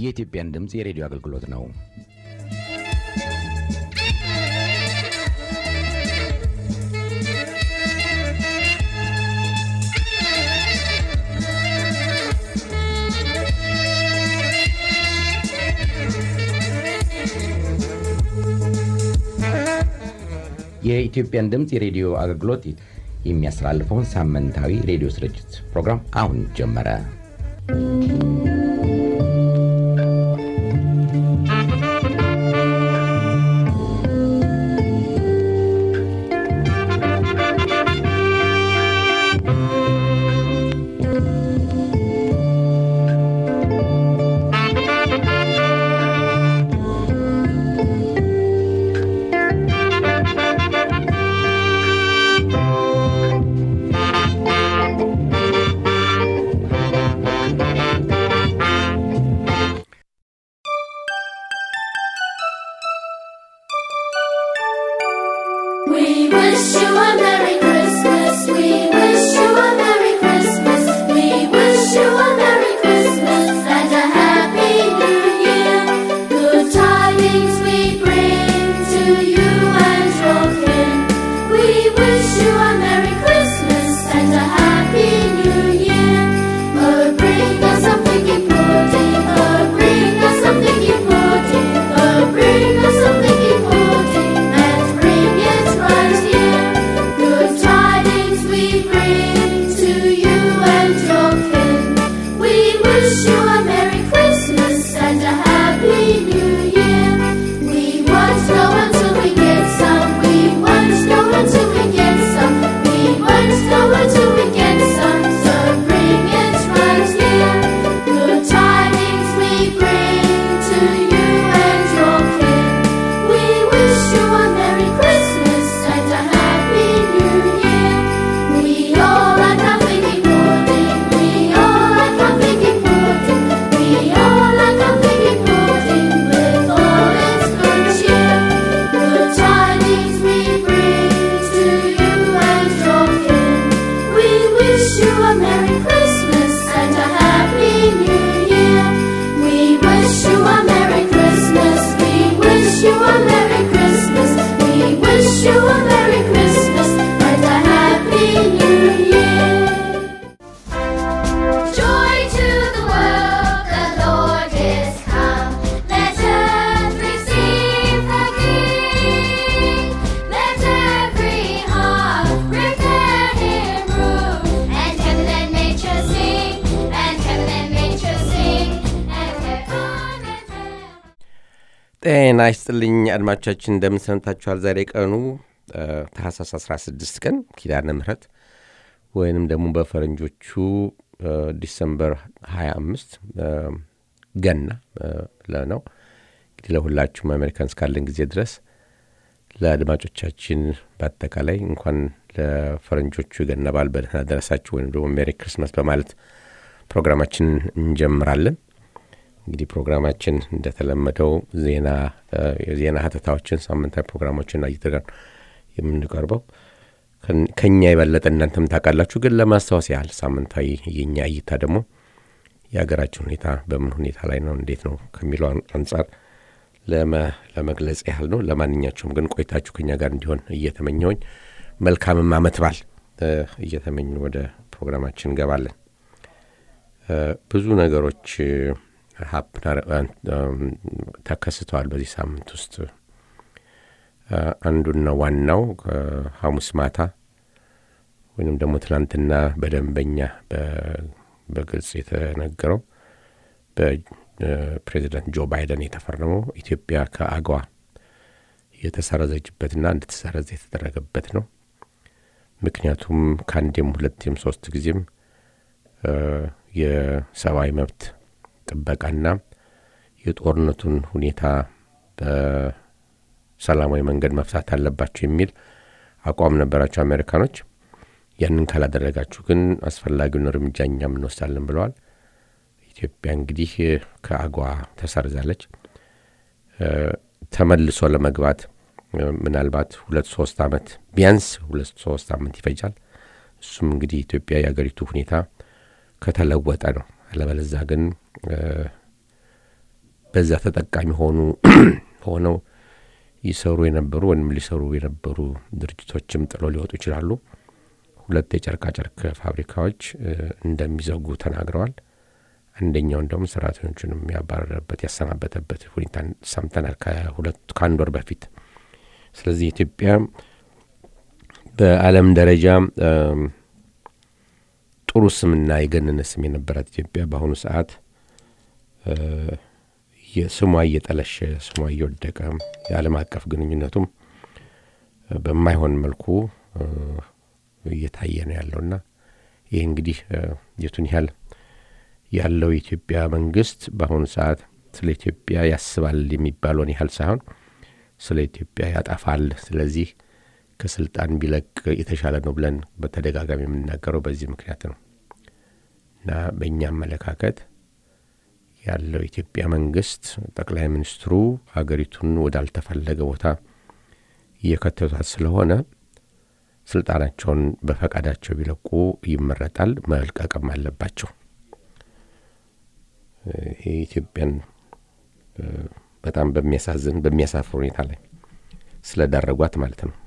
የኢትዮጵያን ድምፅ የሬዲዮ አገልግሎት ነው። የኢትዮጵያን ድምፅ የሬዲዮ አገልግሎት የሚያስተላልፈውን ሳምንታዊ ሬዲዮ ስርጭት ፕሮግራም አሁን ጀመረ። We wish you a Merry Christmas. We wish you a Merry Christmas. We wish you a Merry Christmas and a Happy New Year. Good tidings we bring to you and your kin. We wish you a Merry Christmas and a Happy New Year. Oh, bring us something pudding. Oh, bring us something pudding. Oh, bring us something pudding and bring it right here. Good tidings we bring to you and your kin. We wish you a Merry Christmas and a Happy New Year. We won't know until we get some. We won't know until we get some. We won't know until we get some. So bring it right here. Good tidings we bring to you and your kin. We wish you a Merry Christmas and a Happy New Year. We all like our figgy pudding. We all like our figgy pudding. We all like our figgy pudding with all its good cheer. Good tidings we bring to you and your kin. We wish you a Merry Christmas and a Happy New Year. We wish you a Merry Christmas. We wish you a Merry Christmas. We wish you a Merry Christmas and a Happy New Year. Joy to the world, the Lord is come. Let earth receive her King. Let every heart prepare Him room. And heaven and nature sing, and heaven and nature sing, and heaven and earth. ጤና ይስጥልኝ አድማጮቻችን፣ እንደምን ሰንብታችኋል? ዛሬ ቀኑ እ፣ ታህሳስ 16 ቀን ኪዳነ ምሕረት ወይንም ደግሞ በፈረንጆቹ እ፣ ዲሰምበር 25 እ፣ ገና እ፣ ለ- ነው። እንግዲህ ለሁላችሁም አሜሪካን እስካለን ጊዜ ድረስ ለአድማጮቻችን በአጠቃላይ እንኳን ለፈረንጆቹ የገና በዓል በደህና ደረሳችሁ ወይም ደግሞ ሜሪ ክርስመስ በማለት ፕሮግራማችንን እንጀምራለን። እንግዲህ ፕሮግራማችን እንደተለመደው ዜና እ፣ የዜና ሀተታዎችን ሳምንታዊ ፕሮግራሞችን አይተጋር የምንቀርበው ከን- ከኛ የበለጠ እናንተም ታውቃላችሁ። ግን ለማስታወስ ያህል ሳምንታዊ የኛ እይታ ደግሞ የሀገራችን ሁኔታ በምን ሁኔታ ላይ ነው፣ እንዴት ነው ከሚለው አን- አንጻር ለመ- ለመግለጽ ያህል ነው። ለማንኛቸውም ግን ቆይታችሁ ከኛ ጋር እንዲሆን እየተመኘውኝ መልካምም አመት በዓል እ፣ እየተመኙ ወደ ፕሮግራማችን እንገባለን። እ፣ ብዙ ነገሮች እ፣ ሀፕን አረ- አን- አም፣ ተከስተዋል በዚህ ሳምንት ውስጥ እ፣ አንዱና ዋናው ከሐሙስ ማታ ወይንም ደግሞ ትናንትና በደንበኛ በ- በግልጽ የተነገረው በፕሬዚዳንት ጆ ባይደን የተፈረመው ኢትዮጵያ ከአገዋ የተሰረዘችበትና እንድትሰረዝ የተደረገበት ነው። ምክንያቱም ከአንዴም ሁለቴም ሶስት ጊዜም እ፣ የሰብአዊ መብት ጥበቃና የጦርነቱን ሁኔታ በሰላማዊ መንገድ መፍታት አለባቸው የሚል አቋም ነበራቸው አሜሪካኖች። ያንን ካላደረጋችሁ ግን አስፈላጊውን እርምጃ እኛም እንወስዳለን ብለዋል። ኢትዮጵያ እንግዲህ ከአገዋ ተሰርዛለች። እ፣ ተመልሶ ለመግባት እ፣ ምናልባት ሁለት ሶስት አመት ቢያንስ ሁለት ሶስት አመት ይፈጃል። እሱም እንግዲህ ኢትዮጵያ የአገሪቱ ሁኔታ ከተለወጠ ነው። አለበለዛ ግን እ፣ በዛ ተጠቃሚ ሆኑ ሆነው ይሰሩ የነበሩ ወይም ሊሰሩ የነበሩ ድርጅቶችም ጥለው ሊወጡ ይችላሉ። ሁለት የጨርቃጨርቅ ፋብሪካዎች እንደሚዘጉ ተናግረዋል። አንደኛው እንደውም ሰራተኞቹንም ያባረረበት ያሰናበተበት ሁኔታ ሰምተናል ከአንድ ወር በፊት። ስለዚህ ኢትዮጵያ በዓለም ደረጃ ጥሩ ስምና የገነነ ስም የነበራት ኢትዮጵያ በአሁኑ ሰዓት ስሟ እየጠለሸ ስሟ እየወደቀ የዓለም አቀፍ ግንኙነቱም በማይሆን መልኩ እየታየ ነው ያለውና ይህ እንግዲህ የቱን ያህል ያለው የኢትዮጵያ መንግስት በአሁኑ ሰዓት ስለ ኢትዮጵያ ያስባል የሚባለውን ያህል ሳይሆን ስለ ኢትዮጵያ ያጠፋል። ስለዚህ ከስልጣን ቢለቅ የተሻለ ነው ብለን በተደጋጋሚ የምናገረው በዚህ ምክንያት ነው እና በእኛ አመለካከት ያለው የኢትዮጵያ መንግስት ጠቅላይ ሚኒስትሩ ሀገሪቱን ወዳልተፈለገ ቦታ እየከተቷት ስለሆነ ስልጣናቸውን በፈቃዳቸው ቢለቁ ይመረጣል። መልቀቅም አለባቸው። ይሄ ኢትዮጵያን በጣም በሚያሳዝን በሚያሳፍር ሁኔታ ላይ ስለዳረጓት ማለት ነው።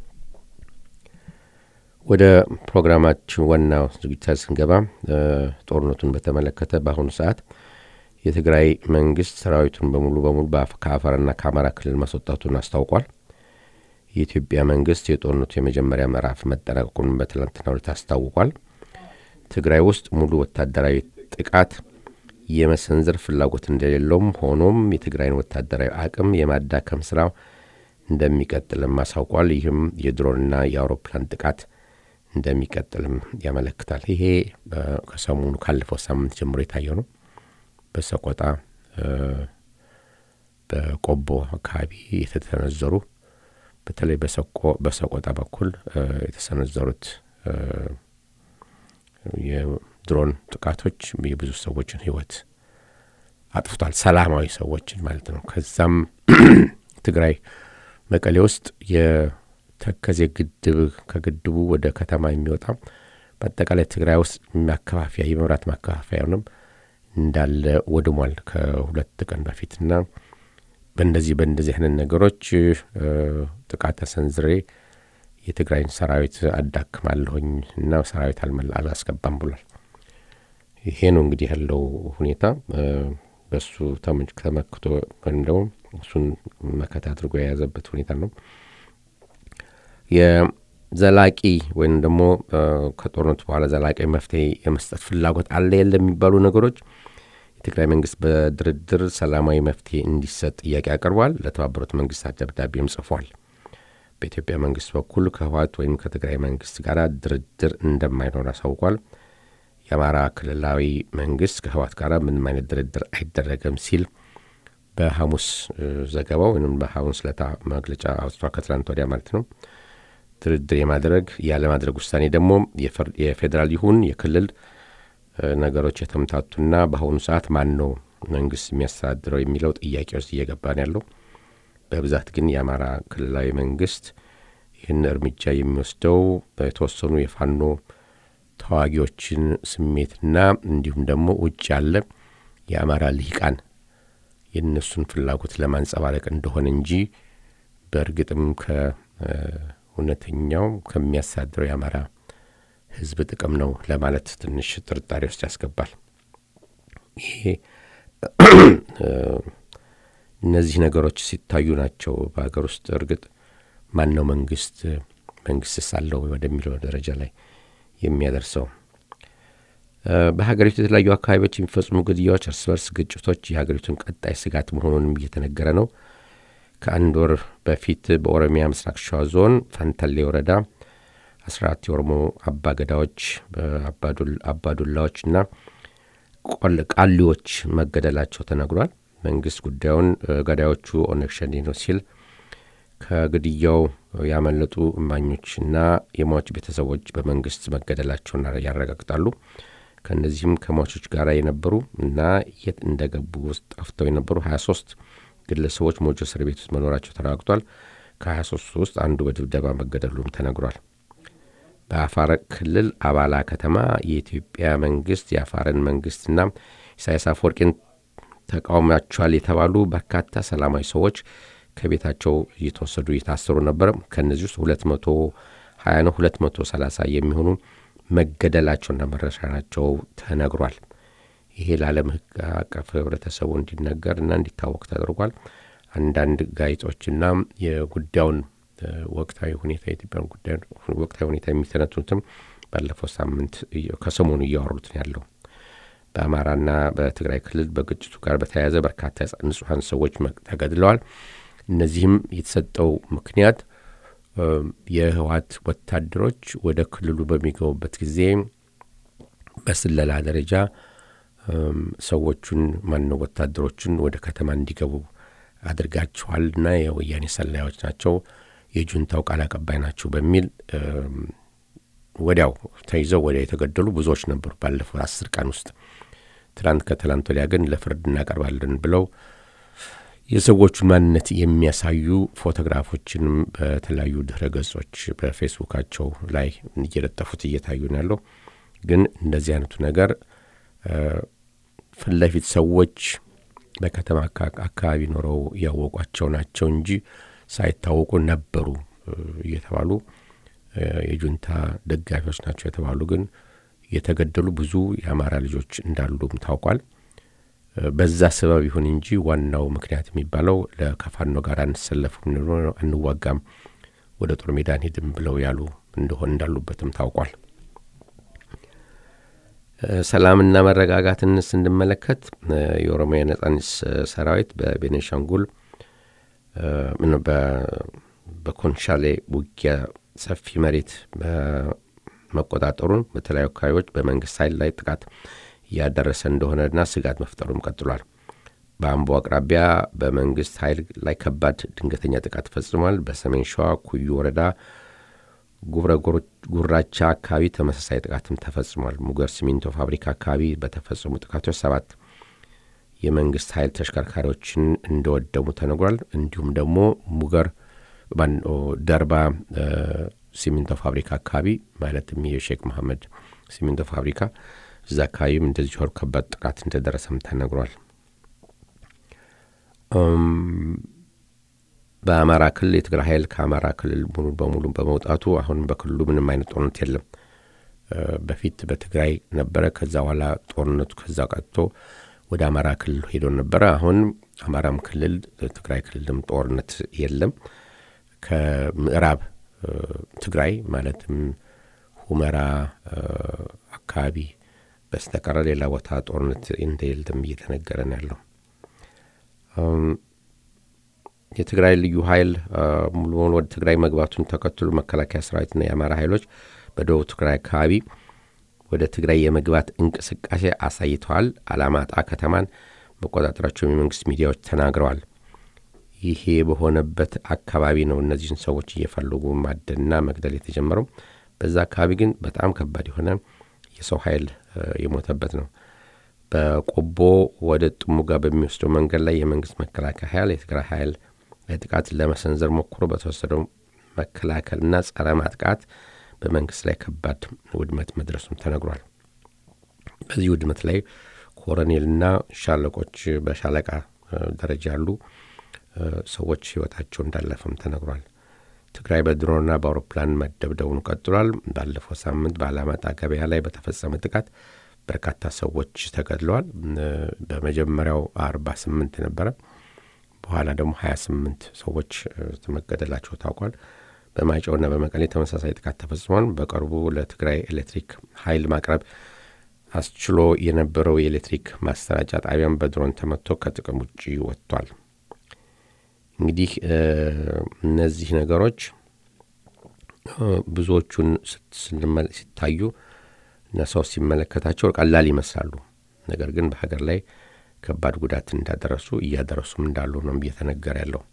ወደ ፕሮግራማችን ዋናው ዝግጅታ ስንገባ ጦርነቱን በተመለከተ በአሁኑ ሰዓት የትግራይ መንግስት ሰራዊቱን በሙሉ በሙሉ ከአፋርና ከአማራ ክልል ማስወጣቱን አስታውቋል። የኢትዮጵያ መንግስት የጦርነቱ የመጀመሪያ ምዕራፍ መጠናቀቁን በትላንትናው ዕለት አስታውቋል። ትግራይ ውስጥ ሙሉ ወታደራዊ ጥቃት የመሰንዘር ፍላጎት እንደሌለውም ሆኖም የትግራይን ወታደራዊ አቅም የማዳከም ስራ እንደሚቀጥልም አሳውቋል። ይህም የድሮንና የአውሮፕላን ጥቃት እንደሚቀጥልም ያመለክታል። ይሄ ከሰሞኑ ካለፈው ሳምንት ጀምሮ የታየው ነው። በሰቆጣ በቆቦ አካባቢ የተሰነዘሩ በተለይ በሰቆጣ በኩል የተሰነዘሩት የድሮን ጥቃቶች የብዙ ሰዎችን ሕይወት አጥፍቷል። ሰላማዊ ሰዎችን ማለት ነው። ከዛም ትግራይ መቀሌ ውስጥ የተከዜ ግድብ ከግድቡ ወደ ከተማ የሚወጣ በአጠቃላይ ትግራይ ውስጥ ማከፋፈያ የመብራት ማከፋፈያውንም እንዳለ ወድሟል ከሁለት ቀን በፊትና በእንደዚህ በእንደዚህ አይነት ነገሮች ጥቃት ተሰንዝሬ የትግራይን ሰራዊት አዳክማለሁኝ እና ሰራዊት አላስገባም ብሏል። ይሄ ነው እንግዲህ ያለው ሁኔታ። በሱ ተመክቶ ወይም ደግሞ እሱን መከታ አድርጎ የያዘበት ሁኔታ ነው። የዘላቂ ወይም ደግሞ ከጦርነቱ በኋላ ዘላቂ መፍትሄ የመስጠት ፍላጎት አለ የለ የሚባሉ ነገሮች የትግራይ መንግስት በድርድር ሰላማዊ መፍትሄ እንዲሰጥ ጥያቄ አቅርቧል። ለተባበሩት መንግስታት ደብዳቤም ጽፏል። በኢትዮጵያ መንግስት በኩል ከህወሓት ወይም ከትግራይ መንግስት ጋር ድርድር እንደማይኖር አሳውቋል። የአማራ ክልላዊ መንግስት ከህወሓት ጋር ምንም አይነት ድርድር አይደረግም ሲል በሐሙስ ዘገባው ወይም በሐሙስ ለታ መግለጫ አውጥቷል። ከትላንት ወዲያ ማለት ነው። ድርድር የማድረግ ያለማድረግ ውሳኔ ደግሞ የፌዴራል ይሁን የክልል ነገሮች የተምታቱና በአሁኑ ሰዓት ማን ነው መንግስት የሚያስተዳድረው የሚለው ጥያቄ ውስጥ እየገባን ያለው በብዛት ግን የአማራ ክልላዊ መንግስት ይህን እርምጃ የሚወስደው የተወሰኑ የፋኖ ተዋጊዎችን ስሜትና እንዲሁም ደግሞ ውጭ ያለ የአማራ ልሂቃን የእነሱን ፍላጎት ለማንጸባረቅ እንደሆነ እንጂ በእርግጥም ከእውነተኛው ከሚያሳድረው የአማራ ህዝብ ጥቅም ነው ለማለት ትንሽ ጥርጣሬ ውስጥ ያስገባል። ይሄ እነዚህ ነገሮች ሲታዩ ናቸው በሀገር ውስጥ እርግጥ ማን ነው መንግስት መንግስት ሳለው ወደሚለው ደረጃ ላይ የሚያደርሰው። በሀገሪቱ የተለያዩ አካባቢዎች የሚፈጽሙ ግድያዎች፣ እርስ በርስ ግጭቶች የሀገሪቱን ቀጣይ ስጋት መሆኑንም እየተነገረ ነው። ከአንድ ወር በፊት በኦሮሚያ ምስራቅ ሸዋ ዞን ፈንተሌ ወረዳ አስራ አራት የኦሮሞ አባገዳዎች አባዱላዎችና ቃሊዎች መገደላቸው ተነግሯል። መንግስት ጉዳዩን ገዳዮቹ ኦነግ ሸኔ ነው ሲል ከግድያው ያመለጡ እማኞችና የሟች ቤተሰቦች በመንግስት መገደላቸውን ያረጋግጣሉ። ከእነዚህም ከሟቾች ጋር የነበሩ እና የት እንደገቡ ውስጥ ጠፍተው የነበሩ 23 ግለሰቦች ሞጆ እስር ቤት ውስጥ መኖራቸው ተረጋግጧል። ከ23 ውስጥ አንዱ በድብደባ መገደሉም ተነግሯል። በአፋር ክልል አባላ ከተማ የኢትዮጵያ መንግስት የአፋርን መንግስትና ኢሳያስ አፈወርቂን ተቃውሟቸዋል የተባሉ በርካታ ሰላማዊ ሰዎች ከቤታቸው እየተወሰዱ እየታሰሩ ነበር። ከእነዚህ ውስጥ ሁለት መቶ ሀያ ነው ሁለት መቶ ሰላሳ የሚሆኑ መገደላቸውና መረሻናቸው ተነግሯል። ይሄ ለዓለም ሕግ አቀፍ ህብረተሰቡ እንዲነገር እና እንዲታወቅ ተደርጓል። አንዳንድ ጋዜጦችና የጉዳዩን ወቅታዊ ሁኔታ የኢትዮጵያን ጉዳይ ወቅታዊ ሁኔታ የሚተነትኑትም ባለፈው ሳምንት ከሰሞኑ እያወሩት ነው ያለው። በአማራና በትግራይ ክልል በግጭቱ ጋር በተያያዘ በርካታ ንጹሐን ሰዎች ተገድለዋል። እነዚህም የተሰጠው ምክንያት የህወሓት ወታደሮች ወደ ክልሉ በሚገቡበት ጊዜ በስለላ ደረጃ ሰዎቹን ማነው ወታደሮቹን ወደ ከተማ እንዲገቡ አድርጋችኋልና የወያኔ ሰላዮች ናቸው፣ የጁንታው ቃል አቀባይ ናቸው በሚል ወዲያው ተይዘው ወዲያው የተገደሉ ብዙዎች ነበሩ ባለፈው አስር ቀን ውስጥ። ትናንት ከትላንት ወዲያ ግን ለፍርድ እናቀርባለን ብለው የሰዎቹን ማንነት የሚያሳዩ ፎቶግራፎችንም በተለያዩ ድህረ ገጾች በፌስቡካቸው ላይ እየለጠፉት እየታዩ ነው ያለው። ግን እንደዚህ አይነቱ ነገር ፊት ለፊት ሰዎች በከተማ አካባቢ ኖረው ያወቋቸው ናቸው እንጂ ሳይታወቁ ነበሩ እየተባሉ የጁንታ ደጋፊዎች ናቸው የተባሉ ግን የተገደሉ ብዙ የአማራ ልጆች እንዳሉም ታውቋል። በዛ ሰበብ ይሁን እንጂ ዋናው ምክንያት የሚባለው ከፋኖ ጋር አንሰለፍም፣ አንዋጋም፣ ወደ ጦር ሜዳ አንሄድም ብለው ያሉ እንደሆን እንዳሉበትም ታውቋል። ሰላምና መረጋጋትን ስንመለከት የኦሮሚያ ነጻነት ሰራዊት በቤኒሻንጉል በኮንሻሌ ውጊያ ሰፊ መሬት መቆጣጠሩን በተለያዩ አካባቢዎች በመንግስት ኃይል ላይ ጥቃት እያደረሰ እንደሆነና ስጋት መፍጠሩም ቀጥሏል። በአምቦ አቅራቢያ በመንግስት ኃይል ላይ ከባድ ድንገተኛ ጥቃት ፈጽሟል። በሰሜን ሸዋ ኩዩ ወረዳ ጉብረ ጉራቻ አካባቢ ተመሳሳይ ጥቃትም ተፈጽሟል። ሙገር ሲሚንቶ ፋብሪካ አካባቢ በተፈጸሙ ጥቃቶች ሰባት የመንግስት ኃይል ተሽከርካሪዎችን እንደወደሙ ተነግሯል። እንዲሁም ደግሞ ሙገር ደርባ ሲሚንቶ ፋብሪካ አካባቢ ማለትም የሼክ መሐመድ ሲሚንቶ ፋብሪካ እዛ አካባቢም እንደዚህ ሆር ከባድ ጥቃት እንደደረሰም ተነግሯል። በአማራ ክልል የትግራይ ኃይል ከአማራ ክልል ሙሉ በሙሉ በመውጣቱ አሁን በክልሉ ምንም አይነት ጦርነት የለም። በፊት በትግራይ ነበረ። ከዛ በኋላ ጦርነቱ ከዛ ቀጥቶ ወደ አማራ ክልል ሄዶ ነበረ። አሁን አማራም ክልል ትግራይ ክልልም ጦርነት የለም። ከምዕራብ ትግራይ ማለትም ሁመራ አካባቢ በስተቀረ ሌላ ቦታ ጦርነት እንደሌለም እየተነገረ ነው ያለው። የትግራይ ልዩ ኃይል ሙሉ በሙሉ ወደ ትግራይ መግባቱን ተከትሎ መከላከያ ሰራዊትና የአማራ ኃይሎች በደቡብ ትግራይ አካባቢ ወደ ትግራይ የመግባት እንቅስቃሴ አሳይተዋል። አላማጣ ከተማን መቆጣጠራቸውን የመንግስት ሚዲያዎች ተናግረዋል። ይሄ በሆነበት አካባቢ ነው እነዚህን ሰዎች እየፈለጉ ማደንና መግደል የተጀመረው። በዛ አካባቢ ግን በጣም ከባድ የሆነ የሰው ኃይል የሞተበት ነው። በቆቦ ወደ ጥሙጋ በሚወስደው መንገድ ላይ የመንግስት መከላከያ ኃይል የትግራይ ኃይል ጥቃት ለመሰንዘር ሞክሮ በተወሰደው መከላከልና ጸረ ማጥቃት በመንግስት ላይ ከባድ ውድመት መድረሱም ተነግሯል። በዚህ ውድመት ላይ ኮሎኔልና ሻለቆች በሻለቃ ደረጃ ያሉ ሰዎች ህይወታቸው እንዳለፈም ተነግሯል። ትግራይ በድሮንና በአውሮፕላን መደብደቡን ቀጥሏል። ባለፈው ሳምንት በአላማጣ ገበያ ላይ በተፈጸመ ጥቃት በርካታ ሰዎች ተገድለዋል። በመጀመሪያው አርባ ስምንት ነበረ። በኋላ ደግሞ ሀያ ስምንት ሰዎች መገደላቸው ታውቋል። በማይጨውና በመቀሌ ተመሳሳይ ጥቃት ተፈጽሟል። በቅርቡ ለትግራይ ኤሌክትሪክ ኃይል ማቅረብ አስችሎ የነበረው የኤሌክትሪክ ማሰራጫ ጣቢያም በድሮን ተመቶ ከጥቅም ውጭ ወጥቷል። እንግዲህ እነዚህ ነገሮች ብዙዎቹን ሲታዩ እና ሰው ሲመለከታቸው ቀላል ይመስላሉ። ነገር ግን በሀገር ላይ ከባድ ጉዳት እንዳደረሱ እያደረሱም እንዳሉ ነው እየተነገረ ያለው።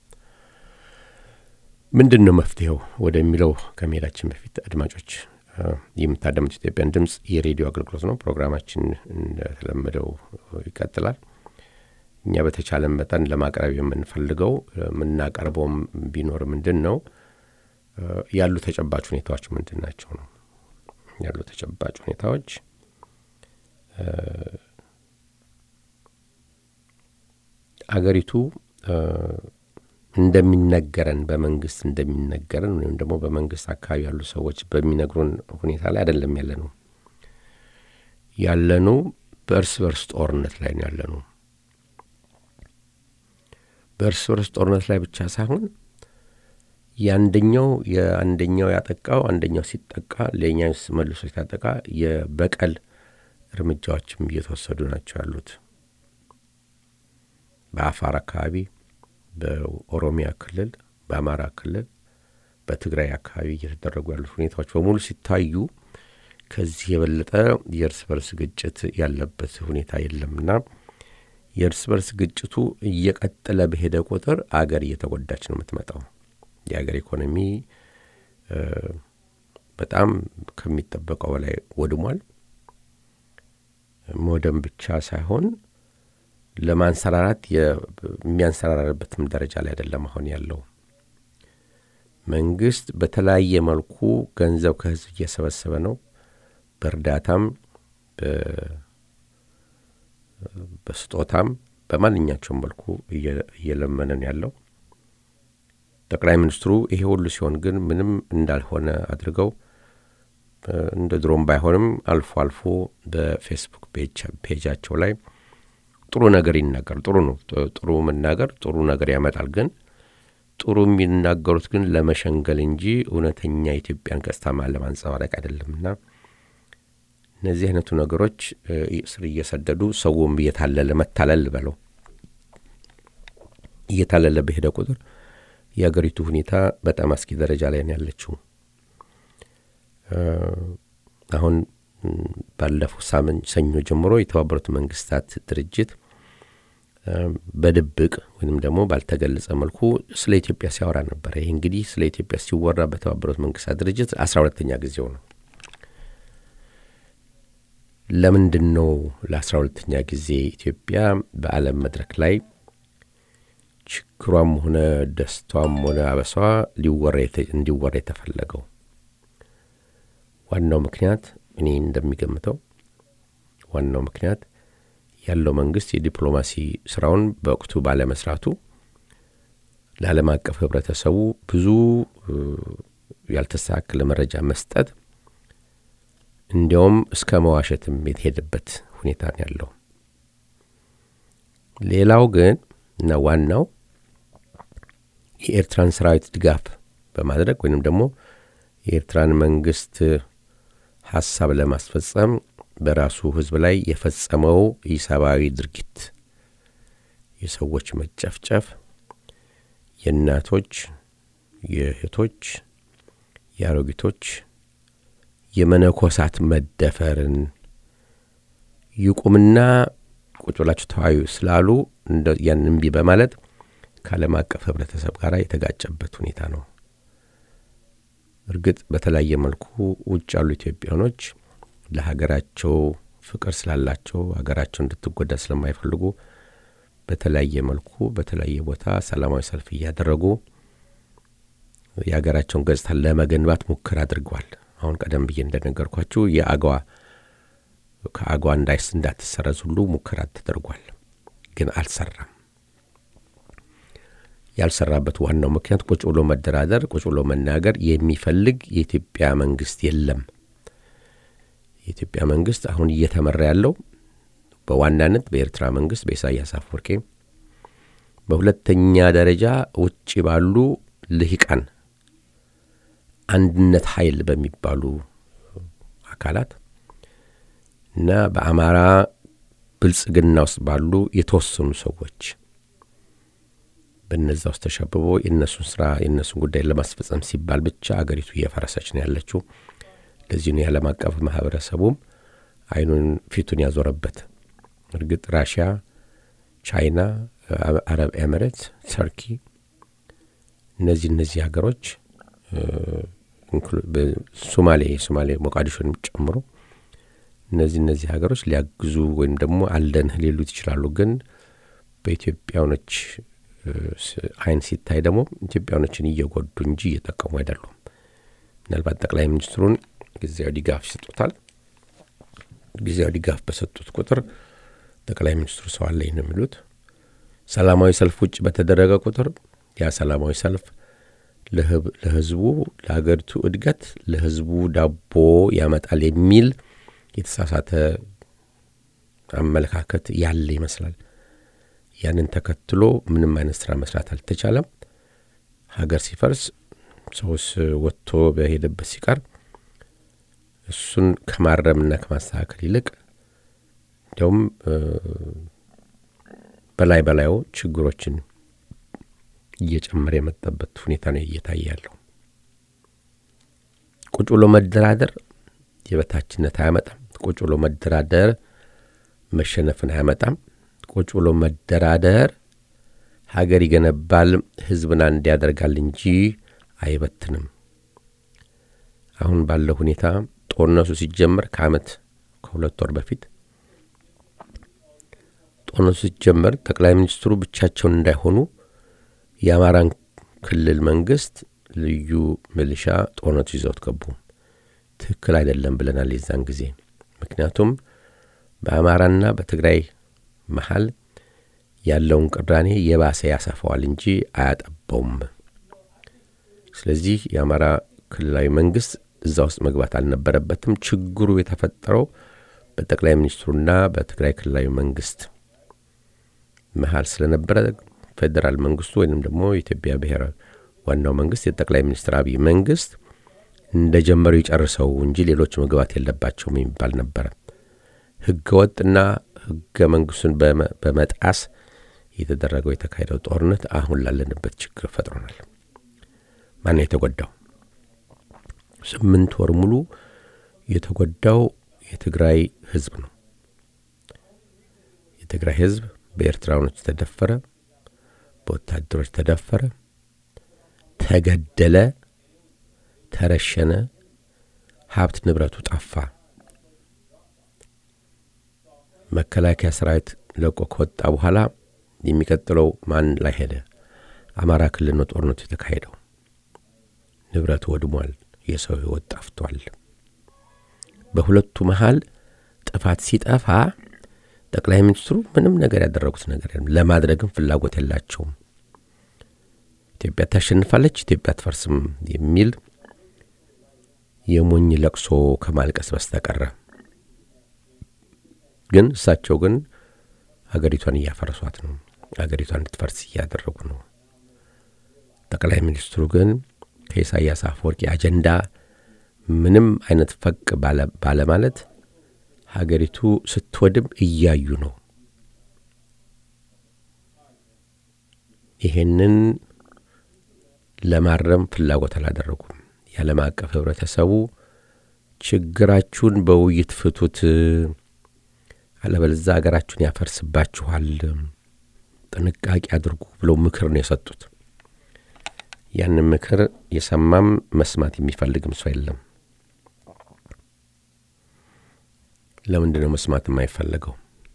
ምንድን ነው መፍትሄው ወደሚለው ከመሄዳችን በፊት አድማጮች የምታዳምጡት ኢትዮጵያን ድምፅ የሬዲዮ አገልግሎት ነው። ፕሮግራማችን እንደተለመደው ይቀጥላል። እኛ በተቻለን መጠን ለማቅረብ የምንፈልገው የምናቀርበውም ቢኖር ምንድን ነው ያሉ ተጨባጭ ሁኔታዎች ምንድን ናቸው ነው ያሉ ተጨባጭ ሁኔታዎች አገሪቱ እ፣ እንደሚነገረን በመንግስት እንደሚነገረን ወይም ደግሞ በመንግስት አካባቢ ያሉ ሰዎች በሚነግሩን ሁኔታ ላይ አይደለም ያለ ነው ያለነው በእርስ በርስ ጦርነት ላይ ነው ያለነው። በእርስ በርስ ጦርነት ላይ ብቻ ሳይሆን የአንደኛው የአንደኛው ያጠቃው አንደኛው ሲጠቃ ሌላኛው መልሶ ሲታጠቃ የበቀል እርምጃዎችም እየተወሰዱ ናቸው ያሉት። በአፋር አካባቢ፣ በኦሮሚያ ክልል፣ በአማራ ክልል፣ በትግራይ አካባቢ እየተደረጉ ያሉት ሁኔታዎች በሙሉ ሲታዩ ከዚህ የበለጠ የእርስ በርስ ግጭት ያለበት ሁኔታ የለምና የእርስ በርስ ግጭቱ እየቀጠለ በሄደ ቁጥር አገር እየተጎዳች ነው የምትመጣው። የአገር ኢኮኖሚ እ፣ በጣም ከሚጠበቀው በላይ ወድሟል። መውደም ብቻ ሳይሆን ለማንሰራራት የ- የሚያንሰራራበትም ደረጃ ላይ አይደለም አሁን ያለው። መንግስት በተለያየ መልኩ ገንዘብ ከህዝብ እየሰበሰበ ነው። በእርዳታም በ- በስጦታም በማንኛቸውም መልኩ እየ- እየለመነ ነው ያለው። ጠቅላይ ሚኒስትሩ ይሄ ሁሉ ሲሆን ግን ምንም እንዳልሆነ አድርገው እ፣ እንደ ድሮም ባይሆንም አልፎ አልፎ በፌስቡክ ፔጅ- ፔጃቸው ላይ ጥሩ ነገር ይናገር። ጥሩ ነው። ጥ- ጥሩ መናገር ጥሩ ነገር ያመጣል። ግን ጥሩ የሚናገሩት ግን ለመሸንገል እንጂ እውነተኛ የኢትዮጵያን ገጽታ ለማንጸባረቅ አይደለምና እነዚህ አይነቱ ነገሮች እ፣ ስር እየሰደዱ ሰውም እየታለለ መታለል በለው እየታለለ በሄደ ቁጥር የአገሪቱ ሁኔታ በጣም አስጊ ደረጃ ላይ ነው ያለችው። እ፣ አሁን ም፣ ባለፈው ሳምንት ሰኞ ጀምሮ የተባበሩት መንግስታት ድርጅት እ፣ በድብቅ ወይም ደግሞ ባልተገለጸ መልኩ ስለ ኢትዮጵያ ሲያወራ ነበረ። ይህ እንግዲህ ስለ ኢትዮጵያ ሲወራ በተባበሩት መንግስታት ድርጅት አስራ ሁለተኛ ጊዜው ነው። ለምንድን ነው ለአስራ ሁለተኛ ጊዜ ኢትዮጵያ በዓለም መድረክ ላይ ችግሯም ሆነ ደስቷም ሆነ አበሷ ሊወራ የተ- እንዲወራ የተፈለገው? ዋናው ምክንያት እኔ እንደሚገምተው ዋናው ምክንያት ያለው መንግስት የዲፕሎማሲ ስራውን በወቅቱ ባለመስራቱ ለዓለም አቀፍ ህብረተሰቡ ብዙ እ፣ ያልተስተካከለ መረጃ መስጠት እንዲያውም እስከ መዋሸትም የተሄደበት ሁኔታ ነው ያለው። ሌላው ግን እና ዋናው የኤርትራን ሰራዊት ድጋፍ በማድረግ ወይንም ደግሞ የኤርትራን መንግስት ሀሳብ ለማስፈጸም በራሱ ህዝብ ላይ የፈጸመው ኢሰብአዊ ድርጊት የሰዎች መጨፍጨፍ፣ የእናቶች፣ የእህቶች፣ የአሮጊቶች፣ የመነኮሳት መደፈርን ይቁምና ቁጭ ብላችሁ ተወያዩ ስላሉ እንደ ያን እምቢ በማለት ከዓለም አቀፍ ህብረተሰብ ጋር የተጋጨበት ሁኔታ ነው። እርግጥ በተለያየ መልኩ ውጭ ያሉ ኢትዮጵያኖች ለሀገራቸው ፍቅር ስላላቸው ሀገራቸው እንድትጎዳ ስለማይፈልጉ በተለያየ መልኩ በተለያየ ቦታ ሰላማዊ ሰልፍ እያደረጉ የሀገራቸውን ገጽታ ለመገንባት ሙከራ አድርገዋል። አሁን ቀደም ብዬ እንደነገርኳችሁ የአገዋ ከአገዋ እንዳይስ እንዳትሰረዝ ሁሉ ሙከራ ተደርጓል፣ ግን አልሰራም። ያልሰራበት ዋናው ምክንያት ቁጭ ብሎ መደራደር፣ ቁጭ ብሎ መናገር የሚፈልግ የኢትዮጵያ መንግስት የለም። የኢትዮጵያ መንግስት አሁን እየተመራ ያለው በዋናነት በኤርትራ መንግስት በኢሳያስ አፈወርቄ፣ በሁለተኛ ደረጃ ውጭ ባሉ ልሂቃን አንድነት ኃይል በሚባሉ አካላት እና በአማራ ብልጽግና ውስጥ ባሉ የተወሰኑ ሰዎች በነዛ ውስጥ ተሸብቦ የእነሱን ስራ የእነሱን ጉዳይ ለማስፈጸም ሲባል ብቻ አገሪቱ እየፈረሰች ነው ያለችው። ለዚህ ነው የዓለም አቀፍ ማህበረሰቡም አይኑን ፊቱን ያዞረበት። እርግጥ ራሽያ፣ ቻይና፣ አረብ ኤምሬት፣ ተርኪ እነዚህ እነዚህ ሀገሮች ሶማሌ የሶማሌ ሞቃዲሾንም ጨምሮ እነዚህ እነዚህ ሀገሮች ሊያግዙ ወይም ደግሞ አለንህ ሊሉት ይችላሉ። ግን በኢትዮጵያኖች አይን ሲታይ ደግሞ ኢትዮጵያኖችን እየጎዱ እንጂ እየጠቀሙ አይደሉም። ምናልባት ጠቅላይ ሚኒስትሩን ጊዜያዊ ድጋፍ ይሰጡታል። ጊዜያዊ ድጋፍ በሰጡት ቁጥር ጠቅላይ ሚኒስትሩ ሰው አለኝ ነው የሚሉት። ሰላማዊ ሰልፍ ውጭ በተደረገ ቁጥር ያ ሰላማዊ ሰልፍ ለህዝቡ ለሀገሪቱ እድገት ለህዝቡ ዳቦ ያመጣል የሚል የተሳሳተ አመለካከት ያለ ይመስላል። ያንን ተከትሎ ምንም አይነት ስራ መስራት አልተቻለም። ሀገር ሲፈርስ ሰውስ ወጥቶ በሄደበት ሲቀር እሱን ከማረምና ከማስተካከል ይልቅ እንዲያውም በላይ በላዩ ችግሮችን እየጨመረ የመጣበት ሁኔታ ነው እየታየ ያለው። ቁጭ ብሎ መደራደር የበታችነት አያመጣም። ቁጭ ብሎ መደራደር መሸነፍን አያመጣም። ቁጭ ብሎ መደራደር ሀገር ይገነባል፣ ህዝብን አንድ ያደርጋል እንጂ አይበትንም። አሁን ባለው ሁኔታ ጦርነቱ ሲጀመር ከአመት ከሁለት ወር በፊት ጦርነቱ ሲጀመር ጠቅላይ ሚኒስትሩ ብቻቸውን እንዳይሆኑ የአማራን ክልል መንግስት ልዩ ሚሊሻ ጦርነቱ ይዘውት ገቡ። ትክክል አይደለም ብለናል የዛን ጊዜ። ምክንያቱም በአማራና በትግራይ መሀል ያለውን ቅራኔ የባሰ ያሰፋዋል እንጂ አያጠባውም። ስለዚህ የአማራ ክልላዊ መንግስት እዛ ውስጥ መግባት አልነበረበትም። ችግሩ የተፈጠረው በጠቅላይ ሚኒስትሩና በትግራይ ክልላዊ መንግስት መሀል ስለነበረ ፌዴራል መንግስቱ ወይንም ደግሞ የኢትዮጵያ ብሔራዊ ዋናው መንግስት የጠቅላይ ሚኒስትር አብይ መንግስት እንደ ጀመሩ ይጨርሰው እንጂ ሌሎች መግባት የለባቸውም የሚባል ነበረ። ህገ ወጥና ህገ መንግስቱን በመጣስ የተደረገው የተካሄደው ጦርነት አሁን ላለንበት ችግር ፈጥሮናል። ማነው የተጎዳው? ስምንት ወር ሙሉ የተጎዳው የትግራይ ህዝብ ነው። የትግራይ ህዝብ በኤርትራውያኖች ተደፈረ፣ በወታደሮች ተደፈረ፣ ተገደለ፣ ተረሸነ፣ ሀብት ንብረቱ ጠፋ። መከላከያ ሰራዊት ለቆ ከወጣ በኋላ የሚቀጥለው ማን ላይ ሄደ? አማራ ክልል ነው ጦርነቱ የተካሄደው። ንብረቱ ወድሟል። የሰው ህይወት ጠፍቷል። በሁለቱ መሀል ጥፋት ሲጠፋ ጠቅላይ ሚኒስትሩ ምንም ነገር ያደረጉት ነገር የለም። ለማድረግም ፍላጎት የላቸውም። ኢትዮጵያ ታሸንፋለች፣ ኢትዮጵያ አትፈርስም የሚል የሞኝ ለቅሶ ከማልቀስ በስተቀረ ግን እሳቸው ግን አገሪቷን እያፈረሷት ነው። አገሪቷን እንድትፈርስ እያደረጉ ነው። ጠቅላይ ሚኒስትሩ ግን ከኢሳያስ አፈወርቂ አጀንዳ ምንም አይነት ፈቅ ባለማለት ሀገሪቱ ስትወድም እያዩ ነው። ይሄንን ለማረም ፍላጎት አላደረጉም። የዓለም አቀፍ ህብረተሰቡ ችግራችሁን በውይይት ፍቱት፣ አለበለዚያ ሀገራችሁን ያፈርስባችኋል፣ ጥንቃቄ አድርጉ ብለው ምክር ነው የሰጡት። ያንን ምክር የሰማም መስማት የሚፈልግም ሰው የለም። ለምንድን ነው መስማት የማይፈለገው?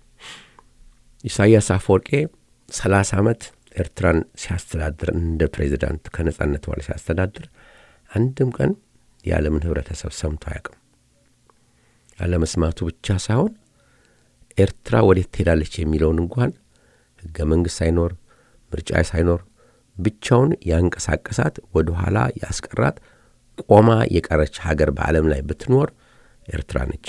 ኢሳያስ አፈወርቄ ሰላሳ ዓመት ኤርትራን ሲያስተዳድር እንደ ፕሬዚዳንት ከነጻነት በኋላ ሲያስተዳድር አንድም ቀን የዓለምን ህብረተሰብ ሰምቶ አያውቅም። አለመስማቱ ብቻ ሳይሆን ኤርትራ ወዴት ትሄዳለች የሚለውን እንኳን ህገ መንግሥት ሳይኖር ምርጫ ሳይኖር ብቻውን ያንቀሳቀሳት ወደ ኋላ ያስቀራት ቆማ የቀረች ሀገር በዓለም ላይ ብትኖር ኤርትራ ነች።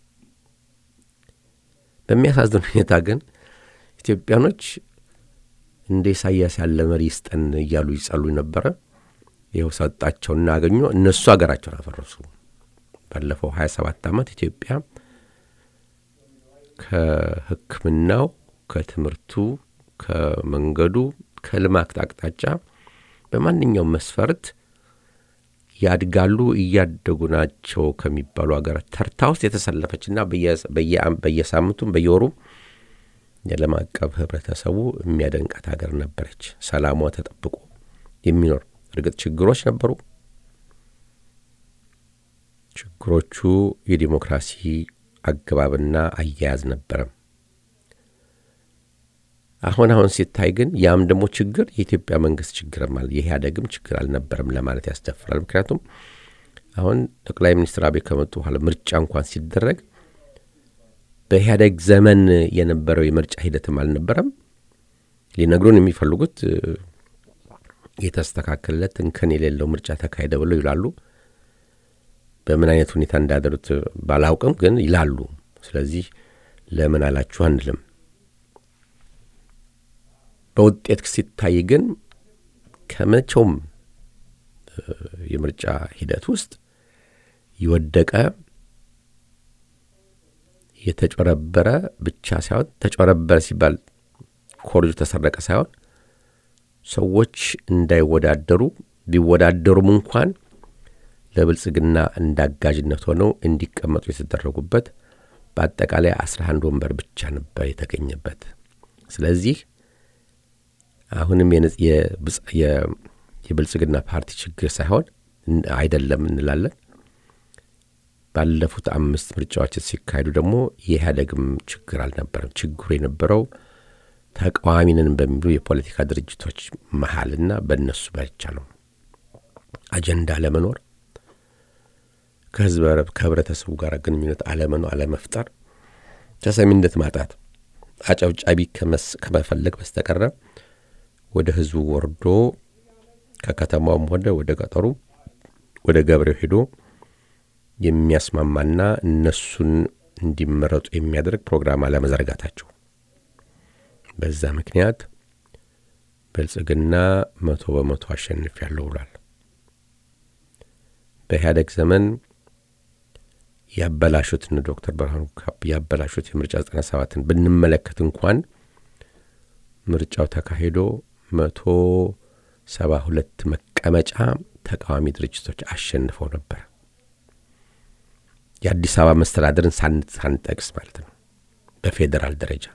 በሚያሳዝን ሁኔታ ግን ኢትዮጵያኖች እንደ ኢሳያስ ያለ መሪ ይስጠን እያሉ ይጸሉ ነበረ። ይኸው ሰጣቸውና አገኙ። እነሱ ሀገራቸውን አፈረሱ። ባለፈው ሀያ ሰባት ዓመት ኢትዮጵያ ከሕክምናው፣ ከትምህርቱ፣ ከመንገዱ፣ ከልማት አቅጣጫ በማንኛውም መስፈርት ያድጋሉ እያደጉ ናቸው ከሚባሉ ሀገራት ተርታ ውስጥ የተሰለፈችና በየሳምንቱም በየወሩም የዓለም አቀፍ ህብረተሰቡ የሚያደንቃት ሀገር ነበረች። ሰላሟ ተጠብቆ የሚኖር እርግጥ ችግሮች ነበሩ። ችግሮቹ የዲሞክራሲ አገባብና አያያዝ ነበረ። አሁን አሁን ሲታይ ግን ያም ደግሞ ችግር የኢትዮጵያ መንግስት ችግርም አለ፣ የኢህአዴግም ችግር አልነበረም ለማለት ያስደፍራል። ምክንያቱም አሁን ጠቅላይ ሚኒስትር አብይ ከመጡ በኋላ ምርጫ እንኳን ሲደረግ በኢህአዴግ ዘመን የነበረው የምርጫ ሂደትም አልነበረም። ሊነግሩን የሚፈልጉት እ፣ የተስተካከለለት እንከን የሌለው ምርጫ ተካሄደ ብለው ይላሉ። በምን አይነት ሁኔታ እንዳደሩት ባላውቅም ግን ይላሉ። ስለዚህ ለምን አላችሁ አንልም። በውጤት ሲታይ ግን ከመቼውም እ፣ የምርጫ ሂደት ውስጥ የወደቀ የተጨረበረ ብቻ ሳይሆን ተጨረበረ ሲባል ኮርጁ ተሰረቀ ሳይሆን ሰዎች እንዳይወዳደሩ ቢወዳደሩም እንኳን ለብልጽግና እንዳጋዥነት ሆነው እንዲቀመጡ የተደረጉበት በአጠቃላይ አስራ አንድ ወንበር ብቻ ነበር የተገኘበት። ስለዚህ አሁንም የነጽ- የብጽ- የ- የብልጽግና ፓርቲ ችግር ሳይሆን እን- አይደለም እንላለን። ባለፉት አምስት ምርጫዎች ሲካሄዱ ደግሞ የኢህአደግም ችግር አልነበረም። ችግሩ የነበረው ተቃዋሚንን በሚሉ የፖለቲካ ድርጅቶች መሀልና በእነሱ ብቻ ነው። አጀንዳ አለመኖር፣ ከህዝብ ከህብረተሰቡ ጋር ግንኙነት አለመኖር፣ አለመፍጠር፣ ተሰሚነት ማጣት፣ አጨብጫቢ ከመስ- ከመፈለግ በስተቀረ ወደ ህዝቡ ወርዶ ከከተማውም ሆነ ወደ ገጠሩ ወደ ገበሬው ሄዶ የሚያስማማና እነሱን እንዲመረጡ የሚያደርግ ፕሮግራም አለመዘርጋታቸው በዛ ምክንያት ብልጽግና መቶ በመቶ አሸንፍ ያለው ብሏል። በኢህአደግ ዘመን ያበላሹትን ዶክተር ብርሃኑ ካፕ ያበላሹት የምርጫ ዘጠና ሰባትን ብንመለከት እንኳን ምርጫው ተካሂዶ መቶ ሰባ ሁለት መቀመጫ ተቃዋሚ ድርጅቶች አሸንፈው ነበር። የአዲስ አበባ መስተዳደርን ሳን- ሳንጠቅስ ማለት ነው። በፌዴራል ደረጃ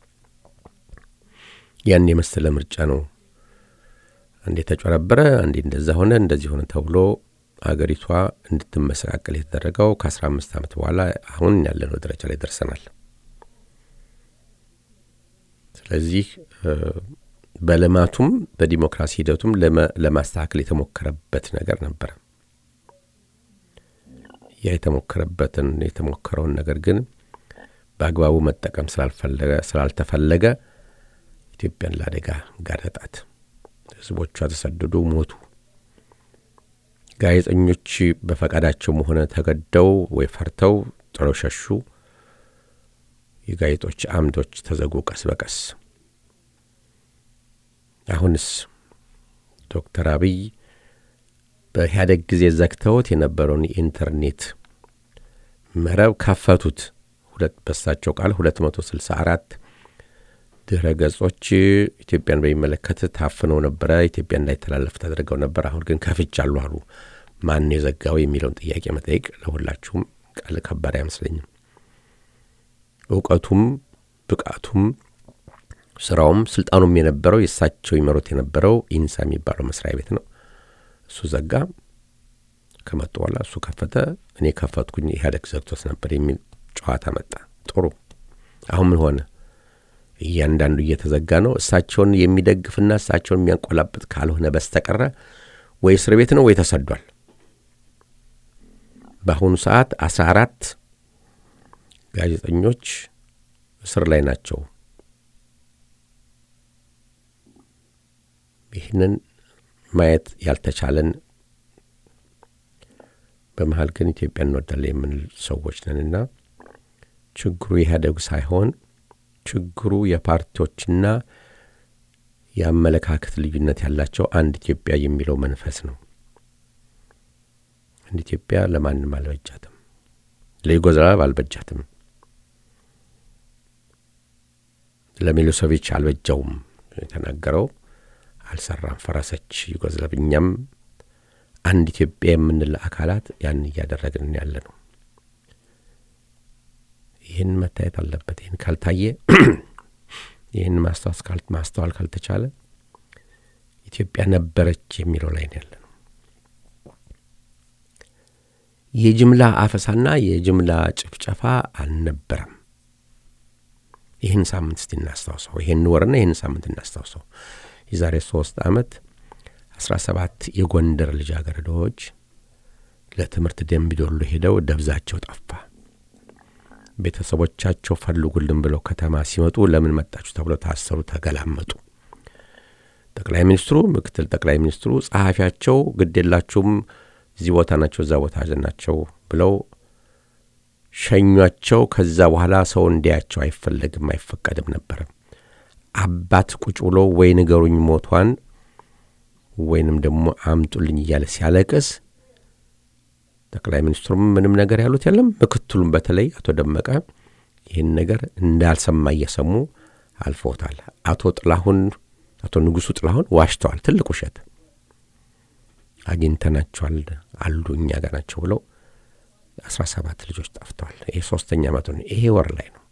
ያን የመሰለ ምርጫ ነው። አንዴ ተጨረበረ፣ አንዴ እንደዛ ሆነ፣ እንደዚህ ሆነ ተብሎ አገሪቷ እንድትመሰቃቀል የተደረገው ከአስራ አምስት ዓመት በኋላ አሁን ያለነው ደረጃ ላይ ደርሰናል። ስለዚህ እ፣ በልማቱም በዲሞክራሲ ሂደቱም ለመ- ለማስተካከል የተሞከረበት ነገር ነበረ። ያ የተሞከረበትን የተሞከረውን ነገር ግን በአግባቡ መጠቀም ስላልፈለገ ስላልተፈለገ ኢትዮጵያን ለአደጋ ጋረጣት። ህዝቦቿ ተሰደዱ፣ ሞቱ። ጋዜጠኞች በፈቃዳቸውም ሆነ ተገደው ወይ ፈርተው ጥለው ሸሹ። የጋዜጦች አምዶች ተዘጉ ቀስ በቀስ። አሁንስ ዶክተር አብይ በኢህአደግ ጊዜ ዘግተውት የነበረውን የኢንተርኔት መረብ ከፈቱት። ሁለት በሳቸው ቃል 264 ድረ ገጾች ኢትዮጵያን በሚመለከት ታፍነው ነበረ። ኢትዮጵያ እንዳይተላለፍ ተደርገው ነበር። አሁን ግን ከፍቻለሁ አሉ። ማን የዘጋው የሚለውን ጥያቄ መጠየቅ ለሁላችሁም ቃል ከባድ አይመስለኝም። እውቀቱም ብቃቱም ስራውም ስልጣኑም የነበረው የእሳቸው ይመሩት የነበረው ኢንሳ የሚባለው መስሪያ ቤት ነው። እሱ ዘጋ። ከመጡ በኋላ እሱ ከፈተ፣ እኔ ከፈትኩኝ፣ ኢህአዴግ ዘግቶት ነበር የሚል ጨዋታ መጣ። ጥሩ። አሁን ምን ሆነ? እያንዳንዱ እየተዘጋ ነው። እሳቸውን የሚደግፍና እሳቸውን የሚያንቆላብጥ ካልሆነ በስተቀረ ወይ እስር ቤት ነው ወይ ተሰዷል። በአሁኑ ሰዓት አስራ አራት ጋዜጠኞች እስር ላይ ናቸው። ይህንን ማየት ያልተቻለን በመሀል ግን ኢትዮጵያ እንወዳለን የምንል ሰዎች ነንና ችግሩ ኢህአዴግ ሳይሆን ችግሩ የፓርቲዎችና የአመለካከት ልዩነት ያላቸው አንድ ኢትዮጵያ የሚለው መንፈስ ነው። አንድ ኢትዮጵያ ለማንም አልበጃትም፣ ለዩጎዝላቭ አልበጃትም፣ ለሚሎሴቪች አልበጃውም። የተናገረው አልሰራም፣ ፈረሰች ዩጎዝላቭ። እኛም አንድ ኢትዮጵያ የምንል አካላት ያን እያደረግን ያለ ነው። ይህን መታየት አለበት። ይህን ካልታየ ይህን ማስተዋል ካልተቻለ ኢትዮጵያ ነበረች የሚለው ላይ ነው ያለ ነው። የጅምላ አፈሳና የጅምላ ጭፍጨፋ አልነበረም። ይህን ሳምንት እስቲ እናስታውሰው። ይህን ወርና ይህን ሳምንት እናስታውሰው። የዛሬ ሶስት ዓመት አስራ ሰባት የጎንደር ልጃገረዶች ለትምህርት ደምቢዶሎ ሄደው ደብዛቸው ጠፋ። ቤተሰቦቻቸው ፈልጉልን ብለው ከተማ ሲመጡ ለምን መጣችሁ ተብለው ታሰሩ፣ ተገላመጡ። ጠቅላይ ሚኒስትሩ፣ ምክትል ጠቅላይ ሚኒስትሩ፣ ጸሐፊያቸው ግድ የላችሁም እዚህ ቦታ ናቸው እዛ ቦታ ናቸው ብለው ሸኟቸው። ከዛ በኋላ ሰው እንዲያቸው አይፈለግም አይፈቀድም ነበረ። አባት ቁጭ ብሎ ወይ ንገሩኝ ሞቷን ወይንም ደግሞ አምጡልኝ እያለ ሲያለቅስ ጠቅላይ ሚኒስትሩም ምንም ነገር ያሉት የለም። ምክትሉም በተለይ አቶ ደመቀ ይህን ነገር እንዳልሰማ እየሰሙ አልፈውታል። አቶ ጥላሁን አቶ ንጉሱ ጥላሁን ዋሽተዋል። ትልቅ ውሸት አግኝተናቸዋል አሉ እኛ ጋር ናቸው ብለው አስራ ሰባት ልጆች ጠፍተዋል። ይሄ ሶስተኛ ዓመቱ ነው። ይሄ ወር ላይ ነው።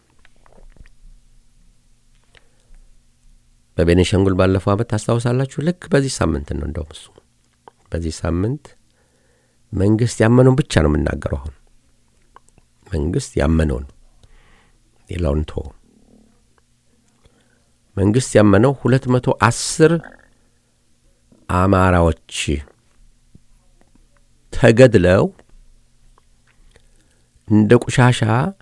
በቤኒሻንጉል ባለፈው ዓመት ታስታውሳላችሁ። ልክ በዚህ ሳምንት ነው እንደውም እሱ በዚህ ሳምንት መንግስት ያመነውን ብቻ ነው የምናገረው። አሁን መንግስት ያመነውን ሌላውን ቶ መንግስት ያመነው ሁለት መቶ አስር አማራዎች ተገድለው እንደ ቆሻሻ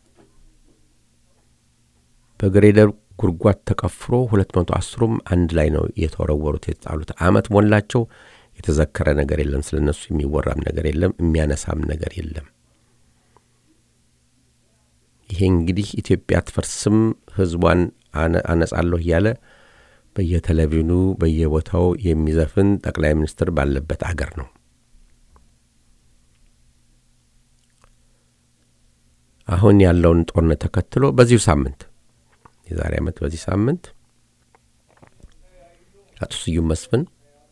በግሬደር ጉድጓድ ተቀፍሮ ሁለት መቶ አስሩም አንድ ላይ ነው የተወረወሩት የተጣሉት። አመት ሞላቸው። የተዘከረ ነገር የለም። ስለ እነሱ የሚወራም ነገር የለም። የሚያነሳም ነገር የለም። ይሄ እንግዲህ ኢትዮጵያ አትፈርስም፣ ህዝቧን አነጻለሁ እያለ በየቴሌቪዥኑ በየቦታው የሚዘፍን ጠቅላይ ሚኒስትር ባለበት አገር ነው። አሁን ያለውን ጦርነት ተከትሎ በዚሁ ሳምንት የዛሬ ዓመት በዚህ ሳምንት አቶ ስዩም መስፍን፣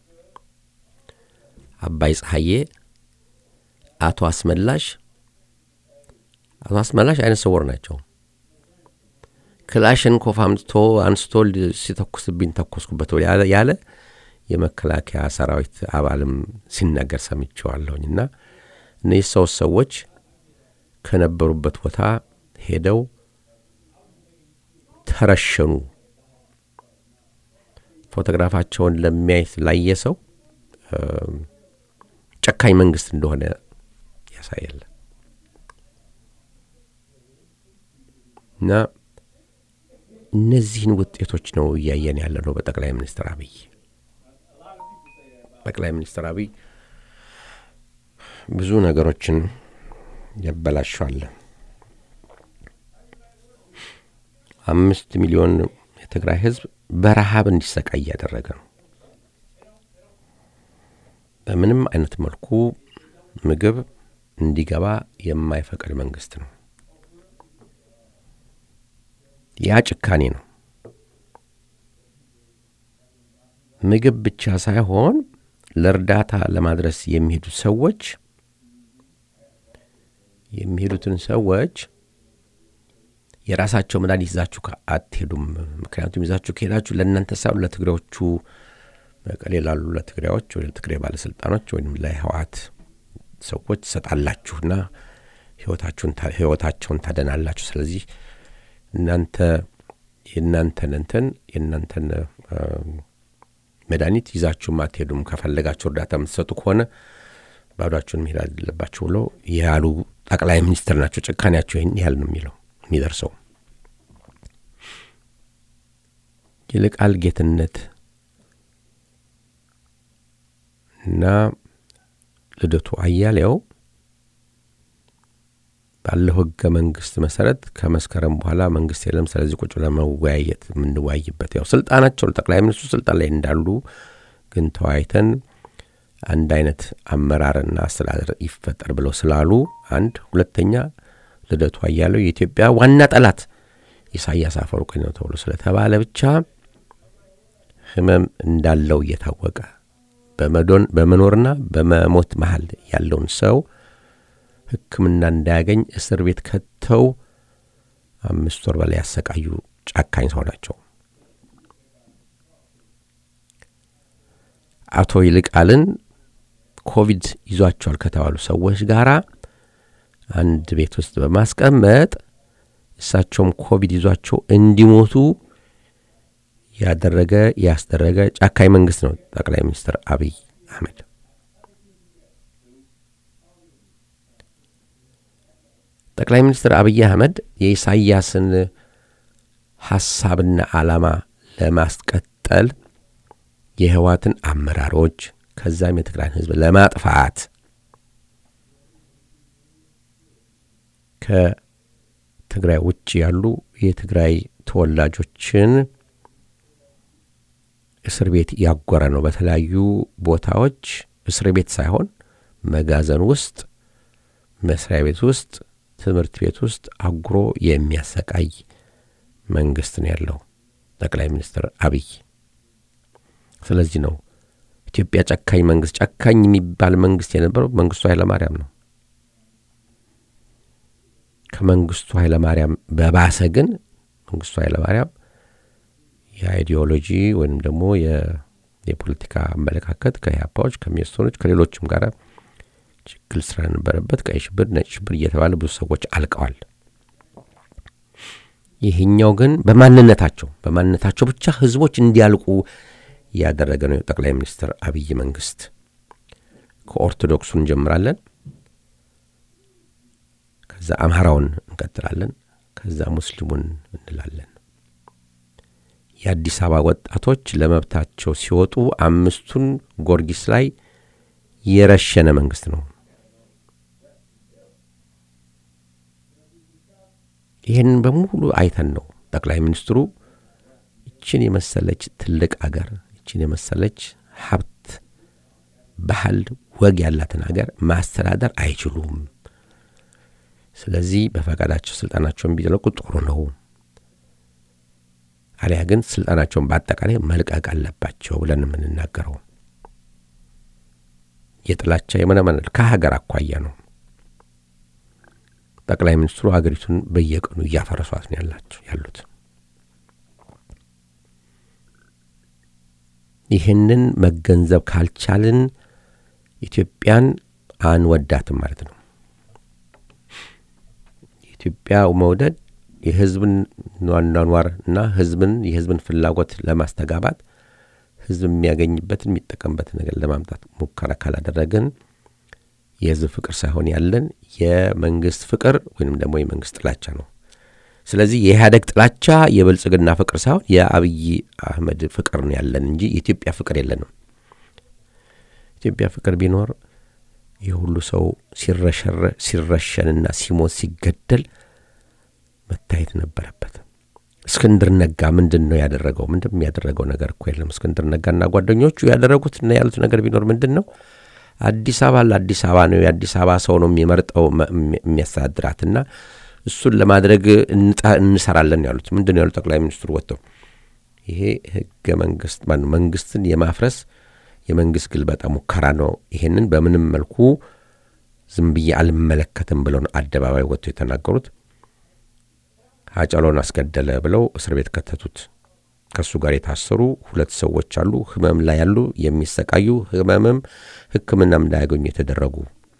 አባይ ፀሐዬ፣ አቶ አስመላሽ አቶ አስመላሽ አይነ ስውር ናቸው። ክላሽንኮቭ አምጥቶ አንስቶ ሲተኩስብኝ ተኮስኩበት ያለ የመከላከያ ሰራዊት አባልም ሲናገር ሰምቼዋለሁኝ። እና እነዚህ ሶስት ሰዎች ከነበሩበት ቦታ ሄደው ተረሸኑ። ፎቶግራፋቸውን ለሚያየት ላየ ሰው ጨካኝ መንግስት እንደሆነ ያሳያል። እና እነዚህን ውጤቶች ነው እያየን ያለ ነው በጠቅላይ ሚኒስትር አብይ ጠቅላይ ሚኒስትር አብይ ብዙ ነገሮችን ያበላሸዋል። አምስት ሚሊዮን የትግራይ ህዝብ በረሃብ እንዲሰቃይ እያደረገ ነው። በምንም አይነት መልኩ ምግብ እንዲገባ የማይፈቅድ መንግስት ነው። ያ ጭካኔ ነው። ምግብ ብቻ ሳይሆን ለእርዳታ ለማድረስ የሚሄዱት ሰዎች የሚሄዱትን ሰዎች የራሳቸው መድኃኒት ይዛችሁ አትሄዱም። ምክንያቱም ይዛችሁ ከሄዳችሁ ለእናንተ ሳይሆን ለትግሬዎቹ መቀሌ ላሉ ለትግሬዎች ወይም ትግሬ ባለስልጣኖች ወይም ለህወሓት ሰዎች ትሰጣላችሁና ህይወታቸውን ታደናላችሁ። ስለዚህ እናንተ የእናንተን እንትን የእናንተን መድኃኒት ይዛችሁም አትሄዱም። ከፈለጋችሁ እርዳታ የምትሰጡ ከሆነ ባዷችሁን መሄድ አለባችሁ ብለው ያሉ ጠቅላይ ሚኒስትር ናቸው። ጭካኔያቸው ይህን ያህል ነው የሚለው የሚደርሰው። ይልቃል ጌትነት እና ልደቱ አያሌው ባለው ህገ መንግስት መሰረት ከመስከረም በኋላ መንግስት የለም። ስለዚህ ቁጭ ለመወያየት የምንወያይበት ያው ስልጣናቸው ጠቅላይ ሚኒስትሩ ስልጣን ላይ እንዳሉ ግን ተወያይተን አንድ አይነት አመራርና አስተዳደር ይፈጠር ብለው ስላሉ አንድ፣ ሁለተኛ ልደቱ አያሌው የኢትዮጵያ ዋና ጠላት ኢሳያስ አፈወርቂ ነው ተብሎ ስለተባለ ብቻ ህመም እንዳለው እየታወቀ በመኖርና በመሞት መሀል ያለውን ሰው ሕክምና እንዳያገኝ እስር ቤት ከተው አምስት ወር በላይ ያሰቃዩ ጨካኝ ሰው ናቸው። አቶ ይልቃልን ኮቪድ ይዟቸዋል ከተባሉ ሰዎች ጋር አንድ ቤት ውስጥ በማስቀመጥ እሳቸውም ኮቪድ ይዟቸው እንዲሞቱ ያደረገ ያስደረገ ጨካኝ መንግስት ነው ጠቅላይ ሚኒስትር አብይ አህመድ። ጠቅላይ ሚኒስትር አብይ አህመድ የኢሳያስን ሐሳብና ዓላማ ለማስቀጠል የህወሓትን አመራሮች ከዛም የትግራይን ህዝብ ለማጥፋት ከትግራይ ውጭ ያሉ የትግራይ ተወላጆችን እስር ቤት ያጎረ ነው። በተለያዩ ቦታዎች እስር ቤት ሳይሆን መጋዘን ውስጥ፣ መስሪያ ቤት ውስጥ፣ ትምህርት ቤት ውስጥ አጉሮ የሚያሰቃይ መንግስት ነው ያለው ጠቅላይ ሚኒስትር አብይ። ስለዚህ ነው ኢትዮጵያ ጨካኝ መንግስት ጨካኝ የሚባል መንግስት የነበረው መንግስቱ ኃይለማርያም ነው። ከመንግስቱ ኃይለማርያም በባሰ ግን መንግስቱ ኃይለማርያም የአይዲዮሎጂ ወይም ደግሞ የፖለቲካ አመለካከት ከኢህአፓዎች ከሚኒስትሮች ከሌሎችም ጋር ችግር ስለነበረበት ቀይ ሽብር፣ ነጭ ሽብር እየተባለ ብዙ ሰዎች አልቀዋል። ይህኛው ግን በማንነታቸው በማንነታቸው ብቻ ህዝቦች እንዲያልቁ ያደረገ ነው የጠቅላይ ሚኒስትር አብይ መንግስት። ከኦርቶዶክሱ እንጀምራለን፣ ከዛ አምሃራውን እንቀጥላለን፣ ከዛ ሙስሊሙን እንላለን። የአዲስ አበባ ወጣቶች ለመብታቸው ሲወጡ አምስቱን ጊዮርጊስ ላይ የረሸነ መንግስት ነው። ይህንን በሙሉ አይተን ነው ጠቅላይ ሚኒስትሩ ይችን የመሰለች ትልቅ አገር ይችን የመሰለች ሀብት፣ ባህል፣ ወግ ያላትን አገር ማስተዳደር አይችሉም። ስለዚህ በፈቃዳቸው ስልጣናቸውን ቢለቁ ጥሩ ነው፣ አሊያ ግን ስልጣናቸውን በአጠቃላይ መልቀቅ አለባቸው ብለን የምንናገረው የጥላቻ የመነመነል ከሀገር አኳያ ነው። ጠቅላይ ሚኒስትሩ ሀገሪቱን በየቀኑ እያፈረሷት ነው ያላቸው ያሉት። ይህንን መገንዘብ ካልቻልን ኢትዮጵያን አንወዳትም ማለት ነው። የኢትዮጵያ መውደድ የህዝብን ኗኗር እና ህዝብን የህዝብን ፍላጎት ለማስተጋባት ህዝብ የሚያገኝበትን የሚጠቀምበትን ነገር ለማምጣት ሙከራ ካላደረግን የህዝብ ፍቅር ሳይሆን ያለን የመንግስት ፍቅር ወይም ደግሞ የመንግስት ጥላቻ ነው። ስለዚህ የኢህአደግ ጥላቻ የብልጽግና ፍቅር ሳይሆን የአብይ አህመድ ፍቅር ነው ያለን እንጂ የኢትዮጵያ ፍቅር የለንም። ኢትዮጵያ ፍቅር ቢኖር የሁሉ ሰው ሲረሸንና ሲሞት ሲገደል መታየት ነበረበት። እስክንድር ነጋ ምንድን ነው ያደረገው? ምንድን የሚያደረገው ነገር እኮ የለም። እስክንድር ነጋና ጓደኞቹ ያደረጉት እና ያሉት ነገር ቢኖር ምንድን ነው? አዲስ አበባ ለአዲስ አበባ ነው የአዲስ አበባ ሰው ነው የሚመርጠው የሚያስተዳድራትና እሱን ለማድረግ እንሰራለን ያሉት ምንድን ነው ያሉት? ጠቅላይ ሚኒስትሩ ወጥተው ይሄ ህገ መንግስት መንግስትን የማፍረስ የመንግስት ግልበጣ ሙከራ ነው፣ ይሄንን በምንም መልኩ ዝም ብዬ አልመለከትም ብለው ነው አደባባይ ወጥተው የተናገሩት። ሀጫሎን አስገደለ ብለው እስር ቤት ከተቱት። ከእሱ ጋር የታሰሩ ሁለት ሰዎች አሉ፣ ህመም ላይ ያሉ የሚሰቃዩ ህመምም ሕክምናም እንዳያገኙ የተደረጉ።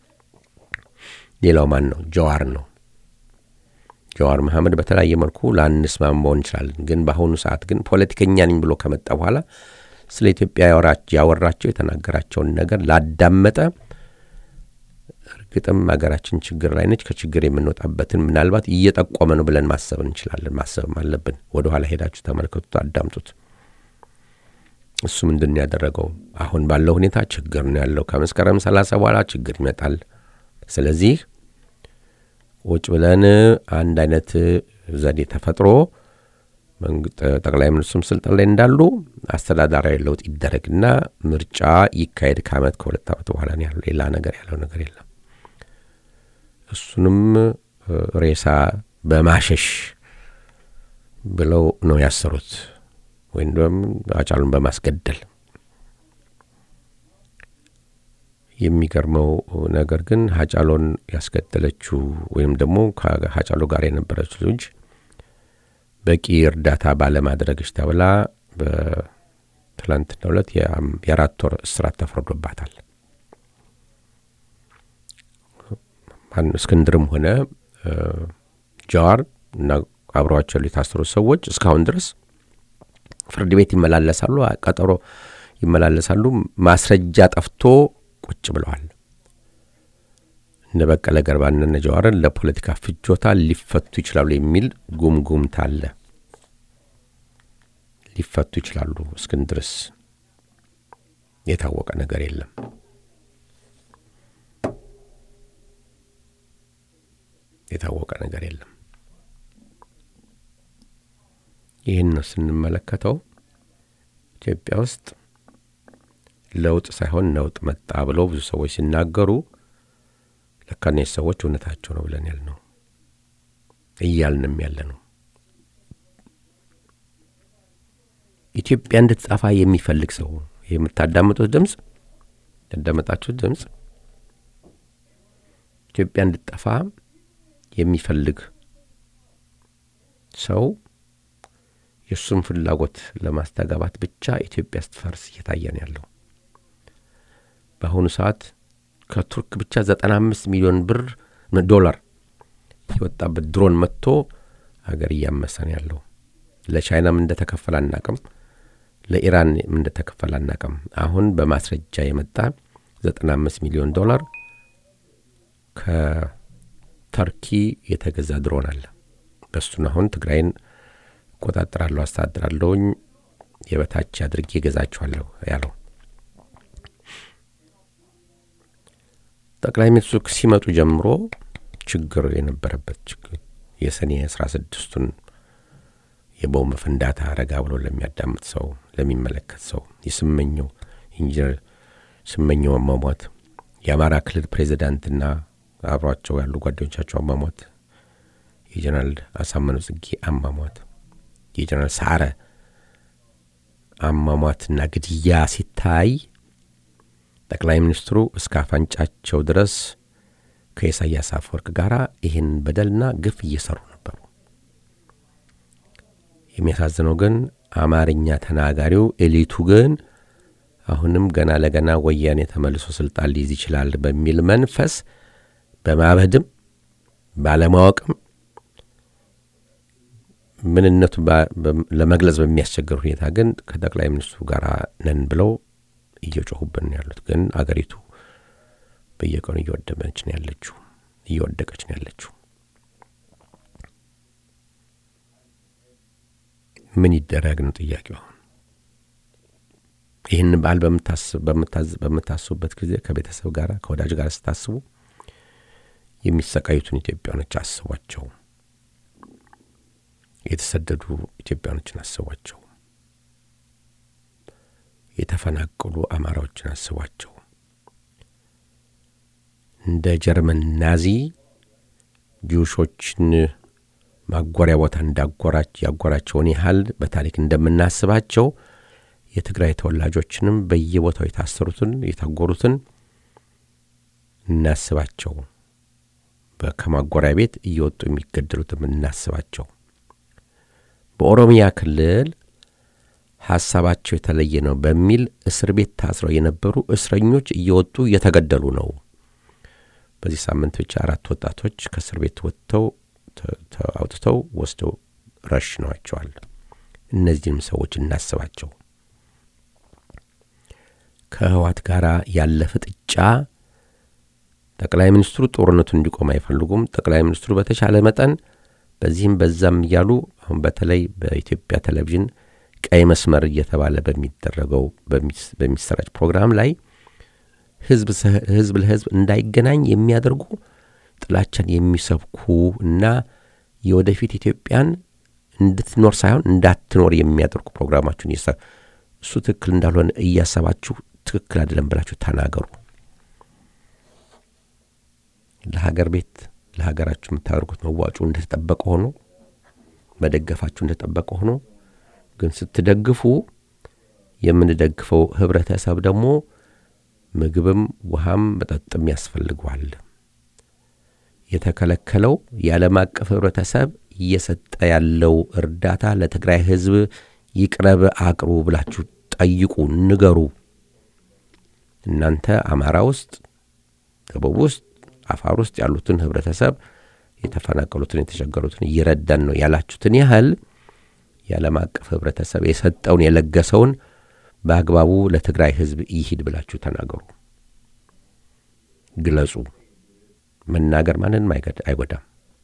ሌላው ማን ነው? ጀዋር ነው። ጀዋር መሐመድ በተለያየ መልኩ ላንስማማው እንችላለን፣ ግን በአሁኑ ሰዓት ግን ፖለቲከኛ ነኝ ብሎ ከመጣ በኋላ ስለ ኢትዮጵያ ያወራቸው የተናገራቸውን ነገር ላዳመጠ እርግጥም ሀገራችን ችግር ላይ ነች። ከችግር የምንወጣበትን ምናልባት እየጠቆመ ነው ብለን ማሰብ እንችላለን። ማሰብም አለብን። ወደ ኋላ ሄዳችሁ ተመልከቱት፣ አዳምጡት። እሱ ምንድን ነው ያደረገው? አሁን ባለው ሁኔታ ችግር ነው ያለው። ከመስከረም ሰላሳ በኋላ ችግር ይመጣል። ስለዚህ ቁጭ ብለን አንድ አይነት ዘዴ ተፈጥሮ ጠቅላይ ሚኒስትሩም ስልጣን ላይ እንዳሉ አስተዳዳራዊ ለውጥ ይደረግና ምርጫ ይካሄድ ከአመት ከሁለት ዓመት በኋላ ነው ያለው። ሌላ ነገር ያለው ነገር የለም። እሱንም ሬሳ በማሸሽ ብለው ነው ያሰሩት፣ ወይም ደግሞ አጫሉን በማስገደል። የሚገርመው ነገር ግን ሀጫሎን ያስገደለችው ወይም ደግሞ ከሀጫሎ ጋር የነበረችው ልጅ በቂ እርዳታ ባለማድረግሽ ተብላ በትላንትናው ዕለት የአራት ወር እስራት ተፈርዶባታል። እስክንድርም ሆነ ጀዋር እና አብረዋቸው የታሰሩት ሰዎች እስካሁን ድረስ ፍርድ ቤት ይመላለሳሉ፣ ቀጠሮ ይመላለሳሉ። ማስረጃ ጠፍቶ ቁጭ ብለዋል። እነ በቀለ ገርባና እነ ጀዋርን ለፖለቲካ ፍጆታ ሊፈቱ ይችላሉ የሚል ጉምጉምታ አለ። ሊፈቱ ይችላሉ። እስክንድርስ የታወቀ ነገር የለም። የታወቀ ነገር የለም። ይህን ነው ስንመለከተው ኢትዮጵያ ውስጥ ለውጥ ሳይሆን ነውጥ መጣ ብለው ብዙ ሰዎች ሲናገሩ ለካ እነዚህ ሰዎች እውነታቸው ነው ብለን ያልነው እያልንም ያለ ነው። ኢትዮጵያ እንድትጠፋ የሚፈልግ ሰው የምታዳምጡት ድምፅ ያዳመጣችሁት ድምፅ ኢትዮጵያ እንድትጠፋ የሚፈልግ ሰው የእሱን ፍላጎት ለማስተጋባት ብቻ ኢትዮጵያ ስትፈርስ እየታየ ነው ያለው። በአሁኑ ሰዓት ከቱርክ ብቻ ዘጠና አምስት ሚሊዮን ብር ዶላር የወጣበት ድሮን መጥቶ ሀገር እያመሰ ነው ያለው። ለቻይናም እንደተከፈለ አናቅም፣ ለኢራን እንደተከፈለ አናቅም። አሁን በማስረጃ የመጣ ዘጠና አምስት ሚሊዮን ዶላር ከተርኪ የተገዛ ድሮን አለ። በሱን አሁን ትግራይን እቆጣጠራለሁ፣ አስተዳድራለሁኝ የበታች አድርጌ ገዛችኋለሁ ያለው ጠቅላይ ሚኒስትሩ ሲመጡ ጀምሮ ችግር የነበረበት ችግር የሰኔ አስራ ስድስቱን የቦምብ ፍንዳታ ረጋ ብሎ ለሚያዳምጥ ሰው ለሚመለከት ሰው የስመኘው ኢንጂነር ስመኘው አሟሟት የአማራ ክልል ፕሬዚዳንትና አብሯቸው ያሉ ጓደኞቻቸው አሟሟት የጀነራል አሳመነው ጽጌ አሟሟት የጀነራል ሰዓረ አሟሟትና ግድያ ሲታይ ጠቅላይ ሚኒስትሩ እስከ አፋንጫቸው ድረስ ከኢሳያስ አፈወርቅ ጋር ይህን በደልና ግፍ እየሰሩ ነበሩ። የሚያሳዝነው ግን አማርኛ ተናጋሪው ኤሊቱ ግን አሁንም ገና ለገና ወያኔ ተመልሶ ስልጣን ሊይዝ ይችላል በሚል መንፈስ በማበድም ባለማወቅም ምንነቱ ለመግለጽ በሚያስቸግር ሁኔታ ግን ከጠቅላይ ሚኒስትሩ ጋር ነን ብለው እየጮሁብን ነው ያሉት። ግን አገሪቱ በየቀኑ እየወደመች ነው ያለችው፣ እየወደቀች ነው ያለችው። ምን ይደረግ ነው ጥያቄው። አሁን ይህን በዓል በምታስቡበት ጊዜ ከቤተሰብ ጋር ከወዳጅ ጋር ስታስቡ የሚሰቃዩትን ኢትዮጵያኖች አስቧቸው። የተሰደዱ ኢትዮጵያኖችን አስቧቸው። የተፈናቀሉ አማራዎችን አስቧቸው። እንደ ጀርመን ናዚ ጁሾችን ማጎሪያ ቦታ እንዳጎራች ያጎራቸውን ያህል በታሪክ እንደምናስባቸው የትግራይ ተወላጆችንም በየቦታው የታሰሩትን የታጎሩትን እናስባቸው። ከማጎሪያ ቤት እየወጡ የሚገደሉትም እናስባቸው። በኦሮሚያ ክልል ሀሳባቸው የተለየ ነው በሚል እስር ቤት ታስረው የነበሩ እስረኞች እየወጡ እየተገደሉ ነው። በዚህ ሳምንት ብቻ አራት ወጣቶች ከእስር ቤት ወጥተው አውጥተው ወስደው ረሽነዋቸዋል። እነዚህንም ሰዎች እናስባቸው። ከህዋት ጋር ያለ ፍጥጫ ጠቅላይ ሚኒስትሩ ጦርነቱ እንዲቆም አይፈልጉም። ጠቅላይ ሚኒስትሩ በተቻለ መጠን በዚህም በዛም እያሉ አሁን በተለይ በኢትዮጵያ ቴሌቪዥን ቀይ መስመር እየተባለ በሚደረገው በሚሰራጭ ፕሮግራም ላይ ህዝብ ለህዝብ እንዳይገናኝ የሚያደርጉ ጥላቻን የሚሰብኩ እና የወደፊት ኢትዮጵያን እንድትኖር ሳይሆን እንዳትኖር የሚያደርጉ ፕሮግራማችሁን እሱ ትክክል እንዳልሆነ እያሰባችሁ ትክክል አይደለም ብላችሁ ተናገሩ። ለሀገር ቤት ለሀገራችሁ የምታደርጉት መዋጮ እንደተጠበቀ ሆኖ መደገፋችሁ እንደተጠበቀ ሆኖ ግን ስትደግፉ የምንደግፈው ህብረተሰብ ደግሞ ምግብም ውሃም መጠጥም ያስፈልገዋል። የተከለከለው የዓለም አቀፍ ህብረተሰብ እየሰጠ ያለው እርዳታ ለትግራይ ህዝብ ይቅረብ፣ አቅርቡ ብላችሁ ጠይቁ፣ ንገሩ። እናንተ አማራ ውስጥ፣ ደቡብ ውስጥ፣ አፋር ውስጥ ያሉትን ህብረተሰብ የተፈናቀሉትን የተቸገሩትን እየረዳን ነው ያላችሁትን ያህል የዓለም አቀፍ ህብረተሰብ የሰጠውን የለገሰውን በአግባቡ ለትግራይ ህዝብ ይሂድ ብላችሁ ተናገሩ፣ ግለጹ። መናገር ማንንም አይጎዳም፣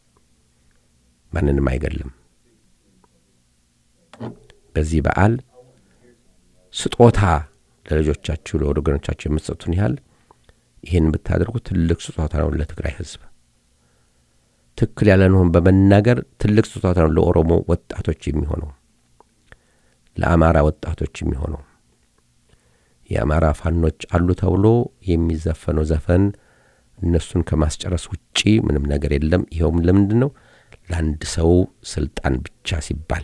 ማንንም አይገድልም። በዚህ በዓል ስጦታ ለልጆቻችሁ ለወገኖቻችሁ የምትሰጡትን ያህል ይህን ብታደርጉ ትልቅ ስጦታ ነው ለትግራይ ህዝብ። ትክክል ያለንሆን በመናገር ትልቅ ስጦታ ነው ለኦሮሞ ወጣቶች የሚሆነው፣ ለአማራ ወጣቶች የሚሆነው። የአማራ ፋኖች አሉ ተብሎ የሚዘፈነው ዘፈን እነሱን ከማስጨረስ ውጪ ምንም ነገር የለም። ይኸውም ለምንድን ነው? ለአንድ ሰው ስልጣን ብቻ ሲባል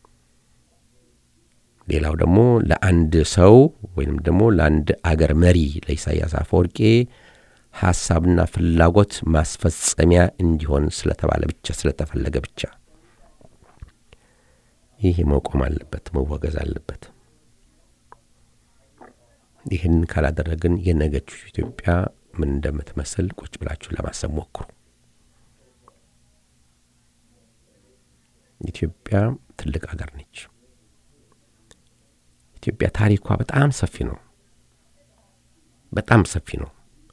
ሌላው ደግሞ ለአንድ ሰው ወይም ደግሞ ለአንድ አገር መሪ ለኢሳያስ አፈወርቄ ሐሳብና ፍላጎት ማስፈጸሚያ እንዲሆን ስለተባለ ብቻ ስለተፈለገ ብቻ ይህ መቆም አለበት፣ መወገዝ አለበት። ይህን ካላደረግን የነገች ኢትዮጵያ ምን እንደምትመስል ቁጭ ብላችሁ ለማሰብ ሞክሩ። ኢትዮጵያ ትልቅ አገር ነች። ኢትዮጵያ ታሪኳ በጣም ሰፊ ነው። በጣም ሰፊ ነው።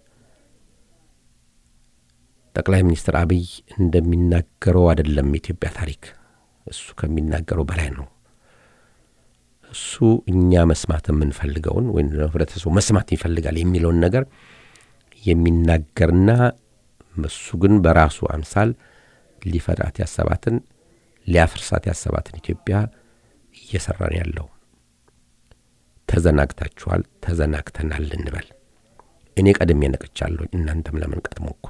ጠቅላይ ሚኒስትር አብይ እንደሚናገረው አይደለም የኢትዮጵያ ታሪክ። እሱ ከሚናገረው በላይ ነው። እሱ እኛ መስማት የምንፈልገውን ወይም ህብረተሰቡ መስማት ይፈልጋል የሚለውን ነገር የሚናገርና እሱ ግን በራሱ አምሳል ሊፈጥራት ያሰባትን ሊያፍርሳት ያሰባትን ኢትዮጵያ እየሰራን ያለው ተዘናግታችኋል፣ ተዘናግተናል እንበል። እኔ ቀድሜ ነቅቻለሁ፣ እናንተም ለመንቀጥ ሞክሩ።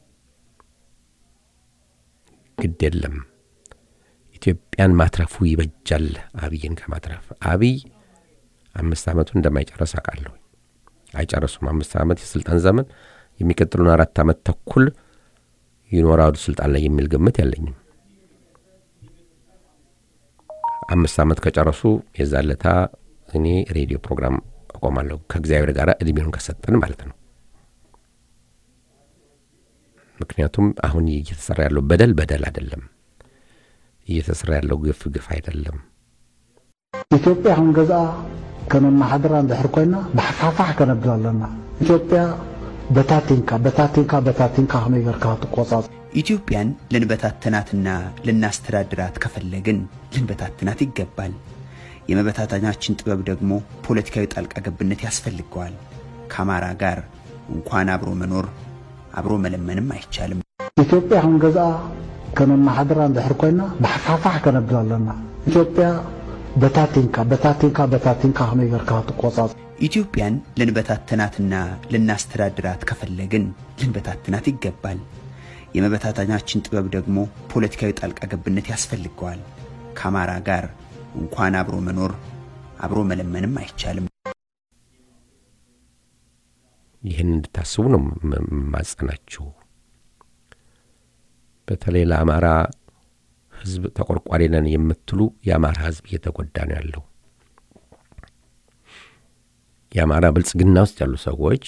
ግድ የለም ኢትዮጵያን ማትረፉ ይበጃል አብይን ከማትረፍ። አብይ አምስት ዓመቱን እንደማይጨርስ አውቃለሁ። አይጨርሱም። አምስት ዓመት የስልጣን ዘመን የሚቀጥሉን አራት ዓመት ተኩል ይኖራሉ ስልጣን ላይ የሚል ግምት የለኝም። አምስት ዓመት ከጨረሱ የዛለታ እኔ ሬዲዮ ፕሮግራም አቆማለሁ ከእግዚአብሔር ጋር እድሜውን ከሰጠን ማለት ነው። ምክንያቱም አሁን እየተሰራ ያለው በደል በደል አይደለም፣ እየተሰራ ያለው ግፍ ግፍ አይደለም። ኢትዮጵያ አሁን ገዛ ከመማሓደራ እንድሕር ኮይና ብሓፋፋሕ ከነብል ኣለና ኢትዮጵያ በታቲንካ በታቲንካ በታቲንካ ከመይ ጌርካ ትቆጻጽ ኢትዮጵያን ልንበታትናትና ልናስተዳድራት ከፈለግን ልንበታትናት ይገባል። የመበታተናችን ጥበብ ደግሞ ፖለቲካዊ ጣልቃ ገብነት ያስፈልገዋል። ከአማራ ጋር እንኳን አብሮ መኖር አብሮ መለመንም አይቻልም። ኢትዮጵያ አሁን ገዛ ከመማሓደራ እንድሕር ኮይና ብሓፋፋሕ ከነብል ኣለና ኢትዮጵያ በታቲንካ በታቲንካ በታቲንካ ከመይ ጌርካ ትቆጻጽ ኢትዮጵያን ልንበታትናትና ልናስተዳድራት ከፈለግን ልንበታትናት ይገባል። የመበታተናችን ጥበብ ደግሞ ፖለቲካዊ ጣልቃ ገብነት ያስፈልገዋል። ከአማራ ጋር እንኳን አብሮ መኖር አብሮ መለመንም አይቻልም። ይህን እንድታስቡ ነው ማጸናችሁ። በተለይ ለአማራ ሕዝብ ተቆርቋሪ ነን የምትሉ የአማራ ሕዝብ እየተጎዳ ነው ያለው። የአማራ ብልጽግና ውስጥ ያሉ ሰዎች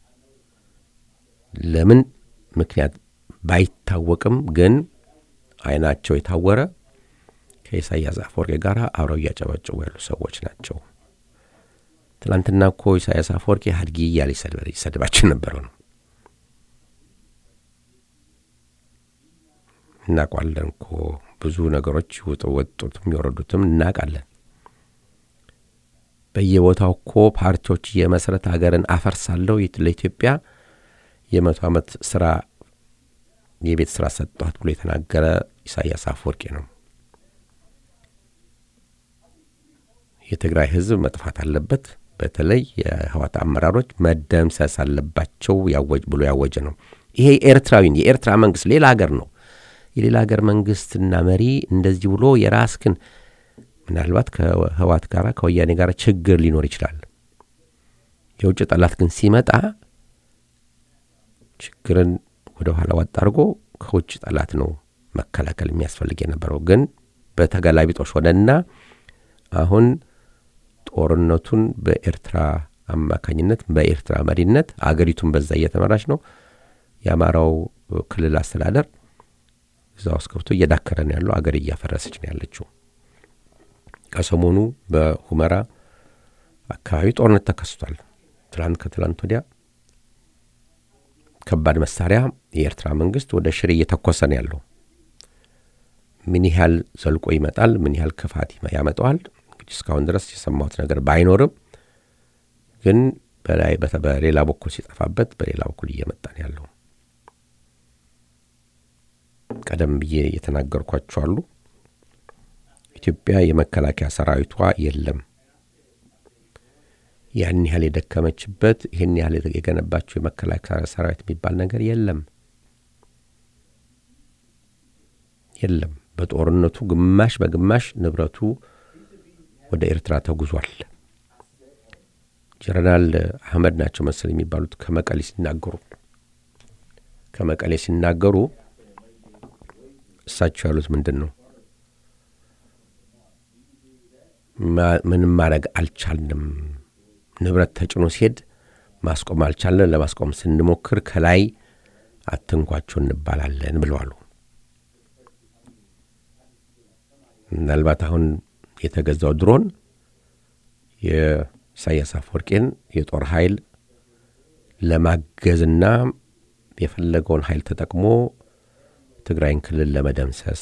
ለምን ምክንያት ባይታወቅም ግን አይናቸው የታወረ ከኢሳያስ አፈወርቂ ጋር አብረው እያጨበጨቡ ያሉ ሰዎች ናቸው። ትናንትና እኮ ኢሳያስ አፈወርቂ ሀድጊ እያለ ይሰድባቸው ነበረው ነው እናውቋለን እኮ ብዙ ነገሮች ውጡ ወጡትም የወረዱትም እናውቃለን። በየቦታው እኮ ፓርቲዎች የመሰረት ሀገርን አፈርሳለሁ ለኢትዮጵያ የመቶ ዓመት ስራ የቤት ስራ ሰጠኋት ብሎ የተናገረ ኢሳያስ አፈወርቂ ነው። የትግራይ ህዝብ መጥፋት አለበት፣ በተለይ የህዋት አመራሮች መደምሰስ አለባቸው ያወጅ ብሎ ያወጀ ነው። ይሄ ኤርትራዊን የኤርትራ መንግስት ሌላ ሀገር ነው። የሌላ ሀገር መንግስትና መሪ እንደዚህ ብሎ የራስክን ምናልባት ከህዋት ጋር ከወያኔ ጋር ችግር ሊኖር ይችላል። የውጭ ጠላት ግን ሲመጣ ችግርን ወደ ኋላ ዋጥ አድርጎ ከውጭ ጠላት ነው መከላከል የሚያስፈልግ የነበረው። ግን በተገላቢጦሽ ሆነና አሁን ጦርነቱን በኤርትራ አማካኝነት በኤርትራ መሪነት አገሪቱን በዛ እየተመራች ነው። የአማራው ክልል አስተዳደር እዛ ውስጥ ገብቶ እየዳከረ ነው ያለው። አገር እያፈረሰች ነው ያለችው። ከሰሞኑ በሁመራ አካባቢ ጦርነት ተከስቷል። ትላንት ከትላንት ወዲያ ከባድ መሳሪያ የኤርትራ መንግስት ወደ ሽሬ እየተኮሰ ነው ያለው። ምን ያህል ዘልቆ ይመጣል፣ ምን ያህል ክፋት ያመጣዋል እንግዲህ እስካሁን ድረስ የሰማሁት ነገር ባይኖርም ግን በላይ በተ- በሌላ በኩል ሲጠፋበት በሌላ በኩል እየመጣ ነው ያለው። ቀደም ብዬ የተናገርኳቸው አሉ። ኢትዮጵያ የመከላከያ ሰራዊቷ የለም። ያን ያህል የደከመችበት ይህን ያህል የገነባቸው የመከላከያ ሰራዊት የሚባል ነገር የለም የለም። በጦርነቱ ግማሽ በግማሽ ንብረቱ ወደ ኤርትራ ተጉዟል። ጀነራል አህመድ ናቸው መሰል የሚባሉት ከመቀሌ ሲናገሩ ከመቀሌ ሲናገሩ እሳቸው ያሉት ምንድን ነው? ማ- ምንም ማድረግ አልቻልንም። ንብረት ተጭኖ ሲሄድ ማስቆም አልቻለን። ለማስቆም ስንሞክር ከላይ አትንኳቸው እንባላለን ብለዋሉ። ምናልባት አሁን የተገዛው ድሮን የኢሳያስ አፈወርቄን የጦር ኃይል ለማገዝና የፈለገውን ኃይል ተጠቅሞ ትግራይን ክልል ለመደምሰስ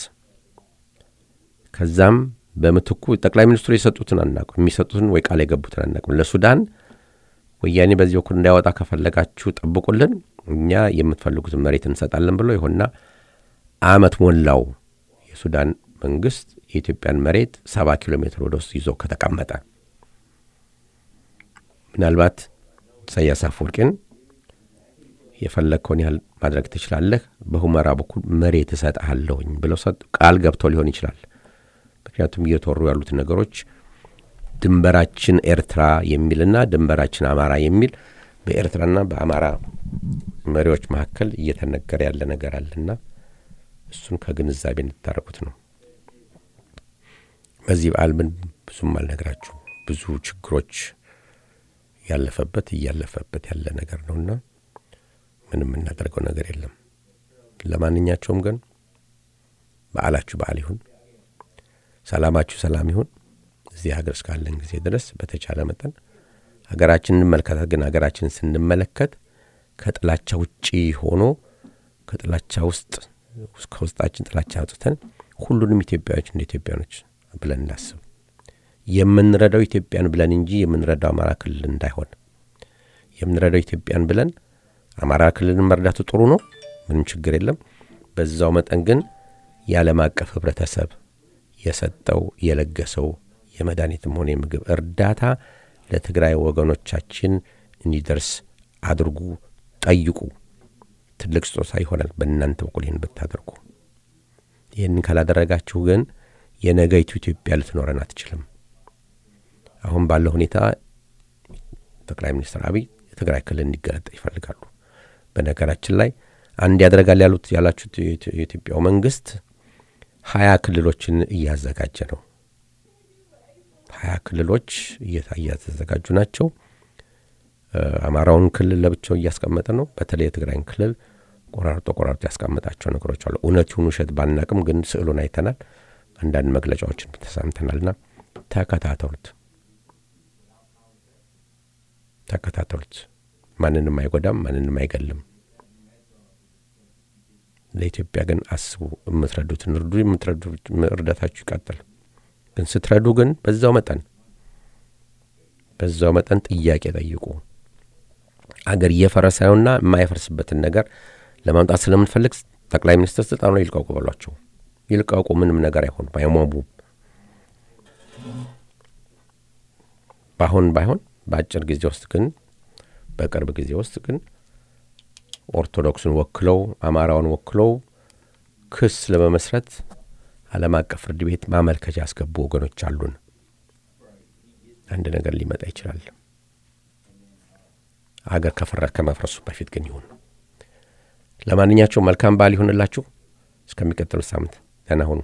ከዛም በምትኩ ጠቅላይ ሚኒስትሩ የሰጡትን አናውቅም፣ የሚሰጡትን ወይ ቃል የገቡትን አናውቅም። ለሱዳን ወያኔ በዚህ በኩል እንዳያወጣ ከፈለጋችሁ ጠብቁልን፣ እኛ የምትፈልጉትን መሬት እንሰጣለን ብሎ ይሆንና አመት ሞላው የሱዳን መንግስት የኢትዮጵያን መሬት ሰባ ኪሎ ሜትር ወደ ውስጥ ይዞ ከተቀመጠ ምናልባት ኢሳያስ አፈወርቂን የፈለግከውን ያህል ማድረግ ትችላለህ፣ በሁመራ በኩል መሬት እሰጥሃለሁኝ ብለው ሰጡ። ቃል ገብተው ሊሆን ይችላል። ምክንያቱም እየተወሩ ያሉት ነገሮች ድንበራችን ኤርትራ የሚልና ድንበራችን አማራ የሚል በኤርትራና በአማራ መሪዎች መካከል እየተነገረ ያለ ነገር አለና እሱን ከግንዛቤ እንድታረቁት ነው። በዚህ በዓል ምን ብዙም አልነግራችሁ ብዙ ችግሮች ያለፈበት እያለፈበት ያለ ነገር ነውና ምንም የምናደርገው ነገር የለም። ለማንኛቸውም ግን በዓላችሁ በዓል ይሁን፣ ሰላማችሁ ሰላም ይሁን። እዚህ ሀገር እስካለን ጊዜ ድረስ በተቻለ መጠን ሀገራችንን እንመልከታት። ግን ሀገራችንን ስንመለከት ከጥላቻ ውጪ ሆኖ ከጥላቻ ውስጥ ከውስጣችን ጥላቻ አውጥተን ሁሉንም ኢትዮጵያዎች እንደ ኢትዮጵያኖች ብለን እናስብ። የምንረዳው ኢትዮጵያን ብለን እንጂ የምንረዳው አማራ ክልል እንዳይሆን የምንረዳው ኢትዮጵያን ብለን አማራ ክልልን መርዳቱ ጥሩ ነው፣ ምንም ችግር የለም። በዛው መጠን ግን የዓለም አቀፍ ህብረተሰብ የሰጠው የለገሰው የመድኃኒትም ሆነ የምግብ እርዳታ ለትግራይ ወገኖቻችን እንዲደርስ አድርጉ፣ ጠይቁ። ትልቅ ስጦታ ይሆናል በእናንተ በኩል ይህን ብታደርጉ። ይህንን ካላደረጋችሁ ግን የነገይቱ ኢትዮጵያ ልትኖረን አትችልም። አሁን ባለው ሁኔታ ጠቅላይ ሚኒስትር አብይ የትግራይ ክልል እንዲገነጠል ይፈልጋሉ። በነገራችን ላይ አንድ ያደርጋል ያሉት ያላችሁት የኢትዮጵያው መንግስት ሀያ ክልሎችን እያዘጋጀ ነው። ሀያ ክልሎች እየተዘጋጁ ናቸው። አማራውን ክልል ለብቻው እያስቀመጠ ነው። በተለይ የትግራይን ክልል ቆራርጦ ቆራርጦ ያስቀመጣቸው ነገሮች አሉ። እውነት ይሁን ውሸት ባናቅም ግን ስዕሉን አይተናል። አንዳንድ መግለጫዎችን ተሳምተናልና ተከታተሉት፣ ተከታተሉት። ማንንም አይጎዳም፣ ማንንም አይገልም። ለኢትዮጵያ ግን አስቡ። የምትረዱትን እርዱ። የምትረዱ እርዳታችሁ ይቀጥል። ግን ስትረዱ ግን በዛው መጠን በዛው መጠን ጥያቄ ጠይቁ። አገር እየፈረሰውና የማይፈርስበትን ነገር ለማምጣት ስለምንፈልግ ጠቅላይ ሚኒስትር ስልጣኑ ላይ ይልቀቁ በሏቸው። ይልቀቁ። ምንም ነገር አይሆንም፣ አይሟሙም። በአሁን ባይሆን በአጭር ጊዜ ውስጥ ግን በቅርብ ጊዜ ውስጥ ግን ኦርቶዶክሱን ወክለው አማራውን ወክለው ክስ ለመመስረት ዓለም አቀፍ ፍርድ ቤት ማመልከቻ ያስገቡ ወገኖች አሉን። አንድ ነገር ሊመጣ ይችላል። አገር ከፈረ ከመፍረሱ በፊት ግን ይሁን። ለማንኛቸውም መልካም በዓል ይሁንላችሁ። እስከሚቀጥሉት ሳምንት ደህና ሁኑ።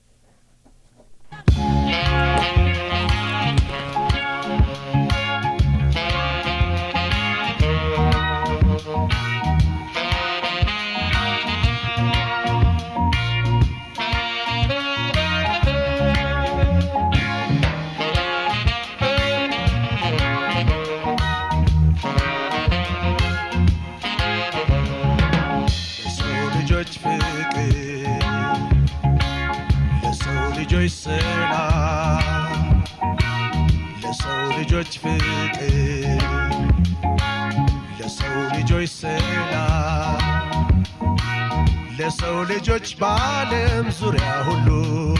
ለሰው ልጆች ፍቅር ለሰው ልጆች ሰላም ለሰው ልጆች ፍቅር ለሰው ልጆች ሰላም ለሰው ልጆች በዓለም ዙሪያ ሁሉ